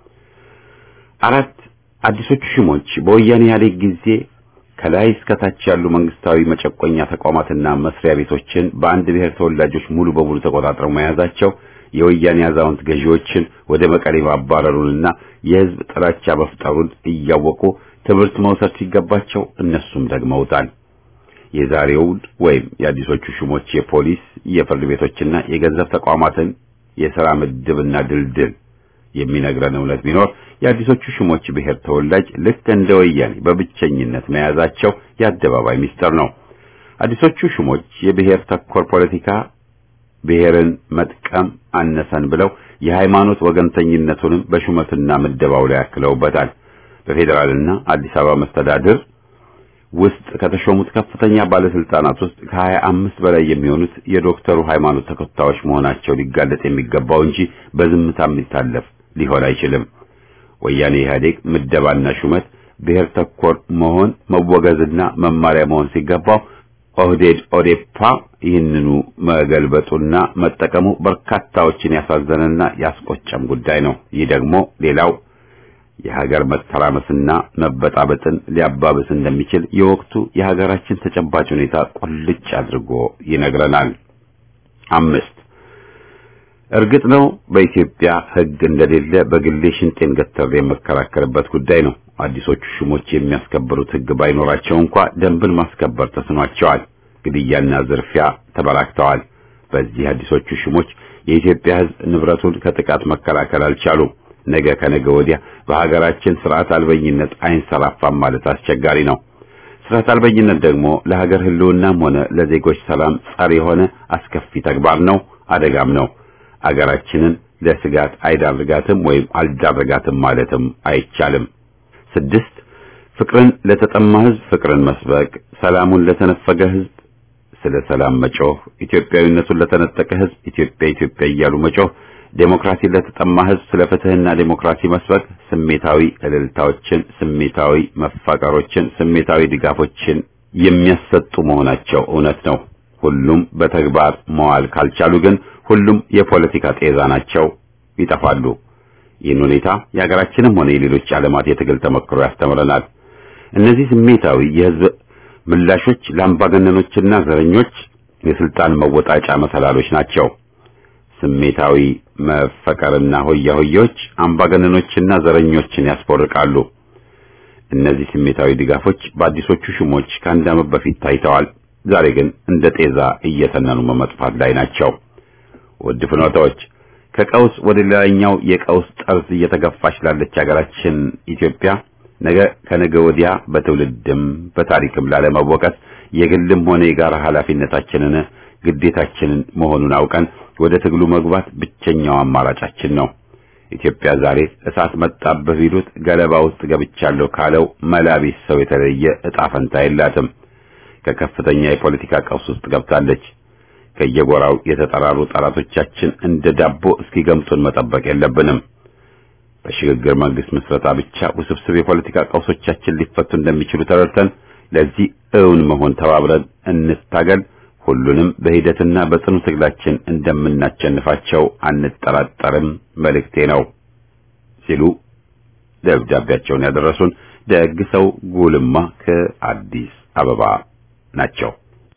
አራት አዲሶቹ ሹሞች በወያኔ ኢህአዴግ ጊዜ ከላይ እስከታች ያሉ መንግስታዊ መጨቆኛ ተቋማትና መስሪያ ቤቶችን በአንድ ብሔር ተወላጆች ሙሉ በሙሉ ተቆጣጥረው መያዛቸው የወያኔ አዛውንት ገዢዎችን ወደ መቀሌ ማባረሩንና የህዝብ ጥላቻ መፍጠሩን እያወቁ ትምህርት መውሰድ ሲገባቸው እነሱም ደግመውታል። የዛሬውን ወይም የአዲሶቹ ሹሞች የፖሊስ የፍርድ ቤቶችና የገንዘብ ተቋማትን የሥራ ምድብና ድልድል የሚነግረን እውነት ቢኖር የአዲሶቹ ሹሞች ብሔር ተወላጅ ልክ እንደ ወያኔ በብቸኝነት መያዛቸው የአደባባይ ሚስጥር ነው። አዲሶቹ ሹሞች የብሔር ተኮር ፖለቲካ ብሔርን መጥቀም አነሰን ብለው የሃይማኖት ወገንተኝነቱንም በሹመትና ምደባው ላይ ያክለውበታል። በፌዴራልና አዲስ አበባ መስተዳድር ውስጥ ከተሾሙት ከፍተኛ ባለስልጣናት ውስጥ ከሀያ አምስት በላይ የሚሆኑት የዶክተሩ ሃይማኖት ተከታዮች መሆናቸው ሊጋለጥ የሚገባው እንጂ በዝምታ የሚታለፍ ሊሆን አይችልም። ወያኔ ኢህአዴግ ምደባና ሹመት ብሔር ተኮር መሆን መወገዝና መማሪያ መሆን ሲገባው ኦህዴድ ኦዴፓ ይህንኑ መገልበጡና መጠቀሙ በርካታዎችን ያሳዘነና ያስቆጨም ጉዳይ ነው። ይህ ደግሞ ሌላው የሀገር መተራመስና መበጣበጥን ሊያባብስ እንደሚችል የወቅቱ የሀገራችን ተጨባጭ ሁኔታ ቁልጭ አድርጎ ይነግረናል። አምስት እርግጥ ነው በኢትዮጵያ ሕግ እንደሌለ በግሌ ሽንጤን ገተር የመከራከርበት ጉዳይ ነው። አዲሶቹ ሹሞች የሚያስከብሩት ሕግ ባይኖራቸው እንኳ ደንብን ማስከበር ተስኗቸዋል። ግድያና ዝርፊያ ተበራክተዋል። በዚህ አዲሶቹ ሹሞች የኢትዮጵያ ሕዝብ ንብረቱን ከጥቃት መከላከል አልቻሉም። ነገ ከነገ ወዲያ በሀገራችን ስርዓት አልበኝነት አይንሰራፋም ማለት አስቸጋሪ ነው። ስርዓት አልበኝነት ደግሞ ለሀገር ህልውናም ሆነ ለዜጎች ሰላም ጸር የሆነ አስከፊ ተግባር ነው፣ አደጋም ነው። አገራችንን ለስጋት አይዳርጋትም ወይም አልዳረጋትም ማለትም አይቻልም። ስድስት ፍቅርን ለተጠማ ህዝብ ፍቅርን መስበክ፣ ሰላሙን ለተነፈገ ህዝብ ስለ ሰላም መጮህ፣ ኢትዮጵያዊነቱን ለተነጠቀ ህዝብ ኢትዮጵያ ኢትዮጵያ እያሉ መጮህ ዴሞክራሲን ለተጠማ ህዝብ ስለ ፍትህና ዴሞክራሲ መስበክ ስሜታዊ እልልታዎችን፣ ስሜታዊ መፋቀሮችን፣ ስሜታዊ ድጋፎችን የሚያሰጡ መሆናቸው እውነት ነው። ሁሉም በተግባር መዋል ካልቻሉ ግን ሁሉም የፖለቲካ ጤዛ ናቸው፣ ይጠፋሉ። ይህን ሁኔታ የሀገራችንም ሆነ የሌሎች ዓለማት የትግል ተመክሮ ያስተምረናል። እነዚህ ስሜታዊ የህዝብ ምላሾች ለአምባገነኖችና ዘረኞች የስልጣን መወጣጫ መሰላሎች ናቸው። ስሜታዊ መፈቀርና ሆያ ሆያዎች አምባገነኖችና ዘረኞችን ያስፎርቃሉ። እነዚህ ስሜታዊ ድጋፎች በአዲሶቹ ሹሞች ከአንድ ዓመት በፊት ታይተዋል። ዛሬ ግን እንደ ጤዛ እየተነኑ በመጥፋት ላይ ናቸው። ውድ ፍኖታዎች ከቀውስ ወደ ሌላኛው የቀውስ ጠርዝ እየተገፋች ላለች ሀገራችን ኢትዮጵያ ነገ ከነገ ወዲያ በትውልድም በታሪክም ላለመወቀስ የግልም ሆነ የጋራ ኃላፊነታችንን ግዴታችንን መሆኑን አውቀን ወደ ትግሉ መግባት ብቸኛው አማራጫችን ነው። ኢትዮጵያ ዛሬ እሳት መጣብህ ቢሉት ገለባ ውስጥ ገብቻለሁ ካለው መላቢስ ሰው የተለየ እጣ ፈንታ የላትም። ከከፍተኛ የፖለቲካ ቀውስ ውስጥ ገብታለች። ከየጎራው የተጠራሩ ጠላቶቻችን እንደ ዳቦ እስኪገምጡን መጠበቅ የለብንም። በሽግግር መንግስት ምስረታ ብቻ ውስብስብ የፖለቲካ ቀውሶቻችን ሊፈቱ እንደሚችሉ ተረድተን ለዚህ እውን መሆን ተባብረን እንታገል። ሁሉንም በሂደትና በጽኑ ትግላችን እንደምናቸንፋቸው አንጠራጠርም መልእክቴ ነው ሲሉ ደብዳቤያቸውን ያደረሱን ደግ ሰው ጉልማ ከአዲስ አበባ ናቸው።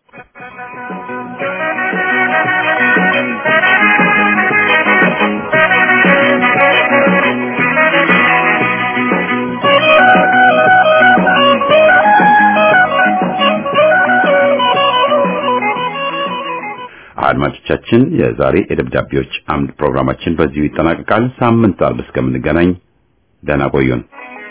አድማጮቻችን የዛሬ የደብዳቤዎች አምድ ፕሮግራማችን በዚሁ ይጠናቀቃል። ሳምንት አርብ እስከምንገናኝ ደህና ቆዩን።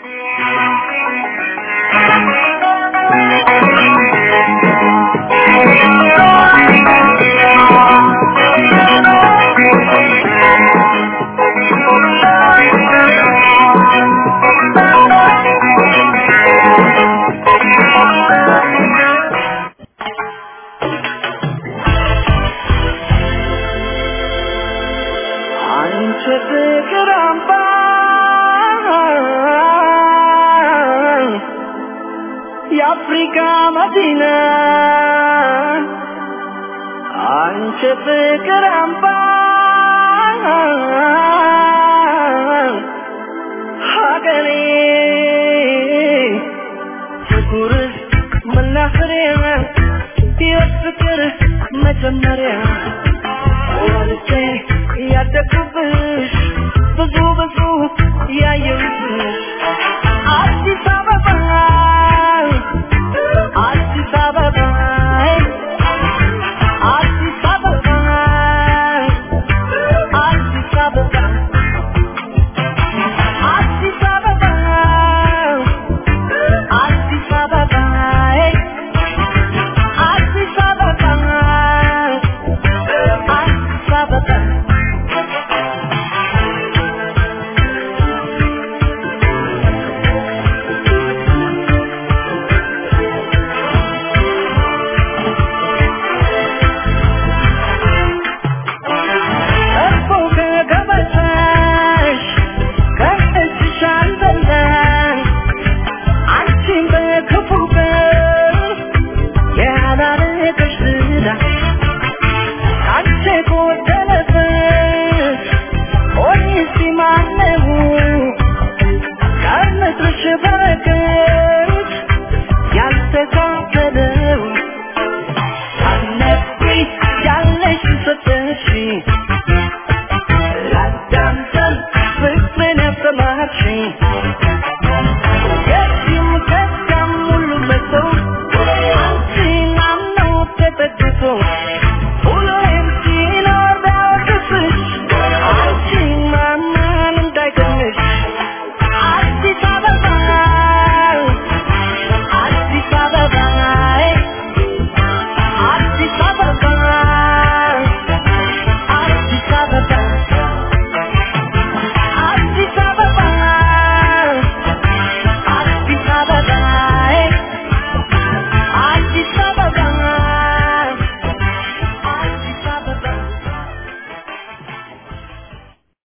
አንቺ ፍቅር አምባ የአፍሪካ መዲና አንቺ ፍቅር አምባ ሀገሬ ፍቅርሽ መናኸሪያ የፍቅር መጀመሪያ ወልጄ ያደግኩብሽ ብዙ ብዙ ያየሁ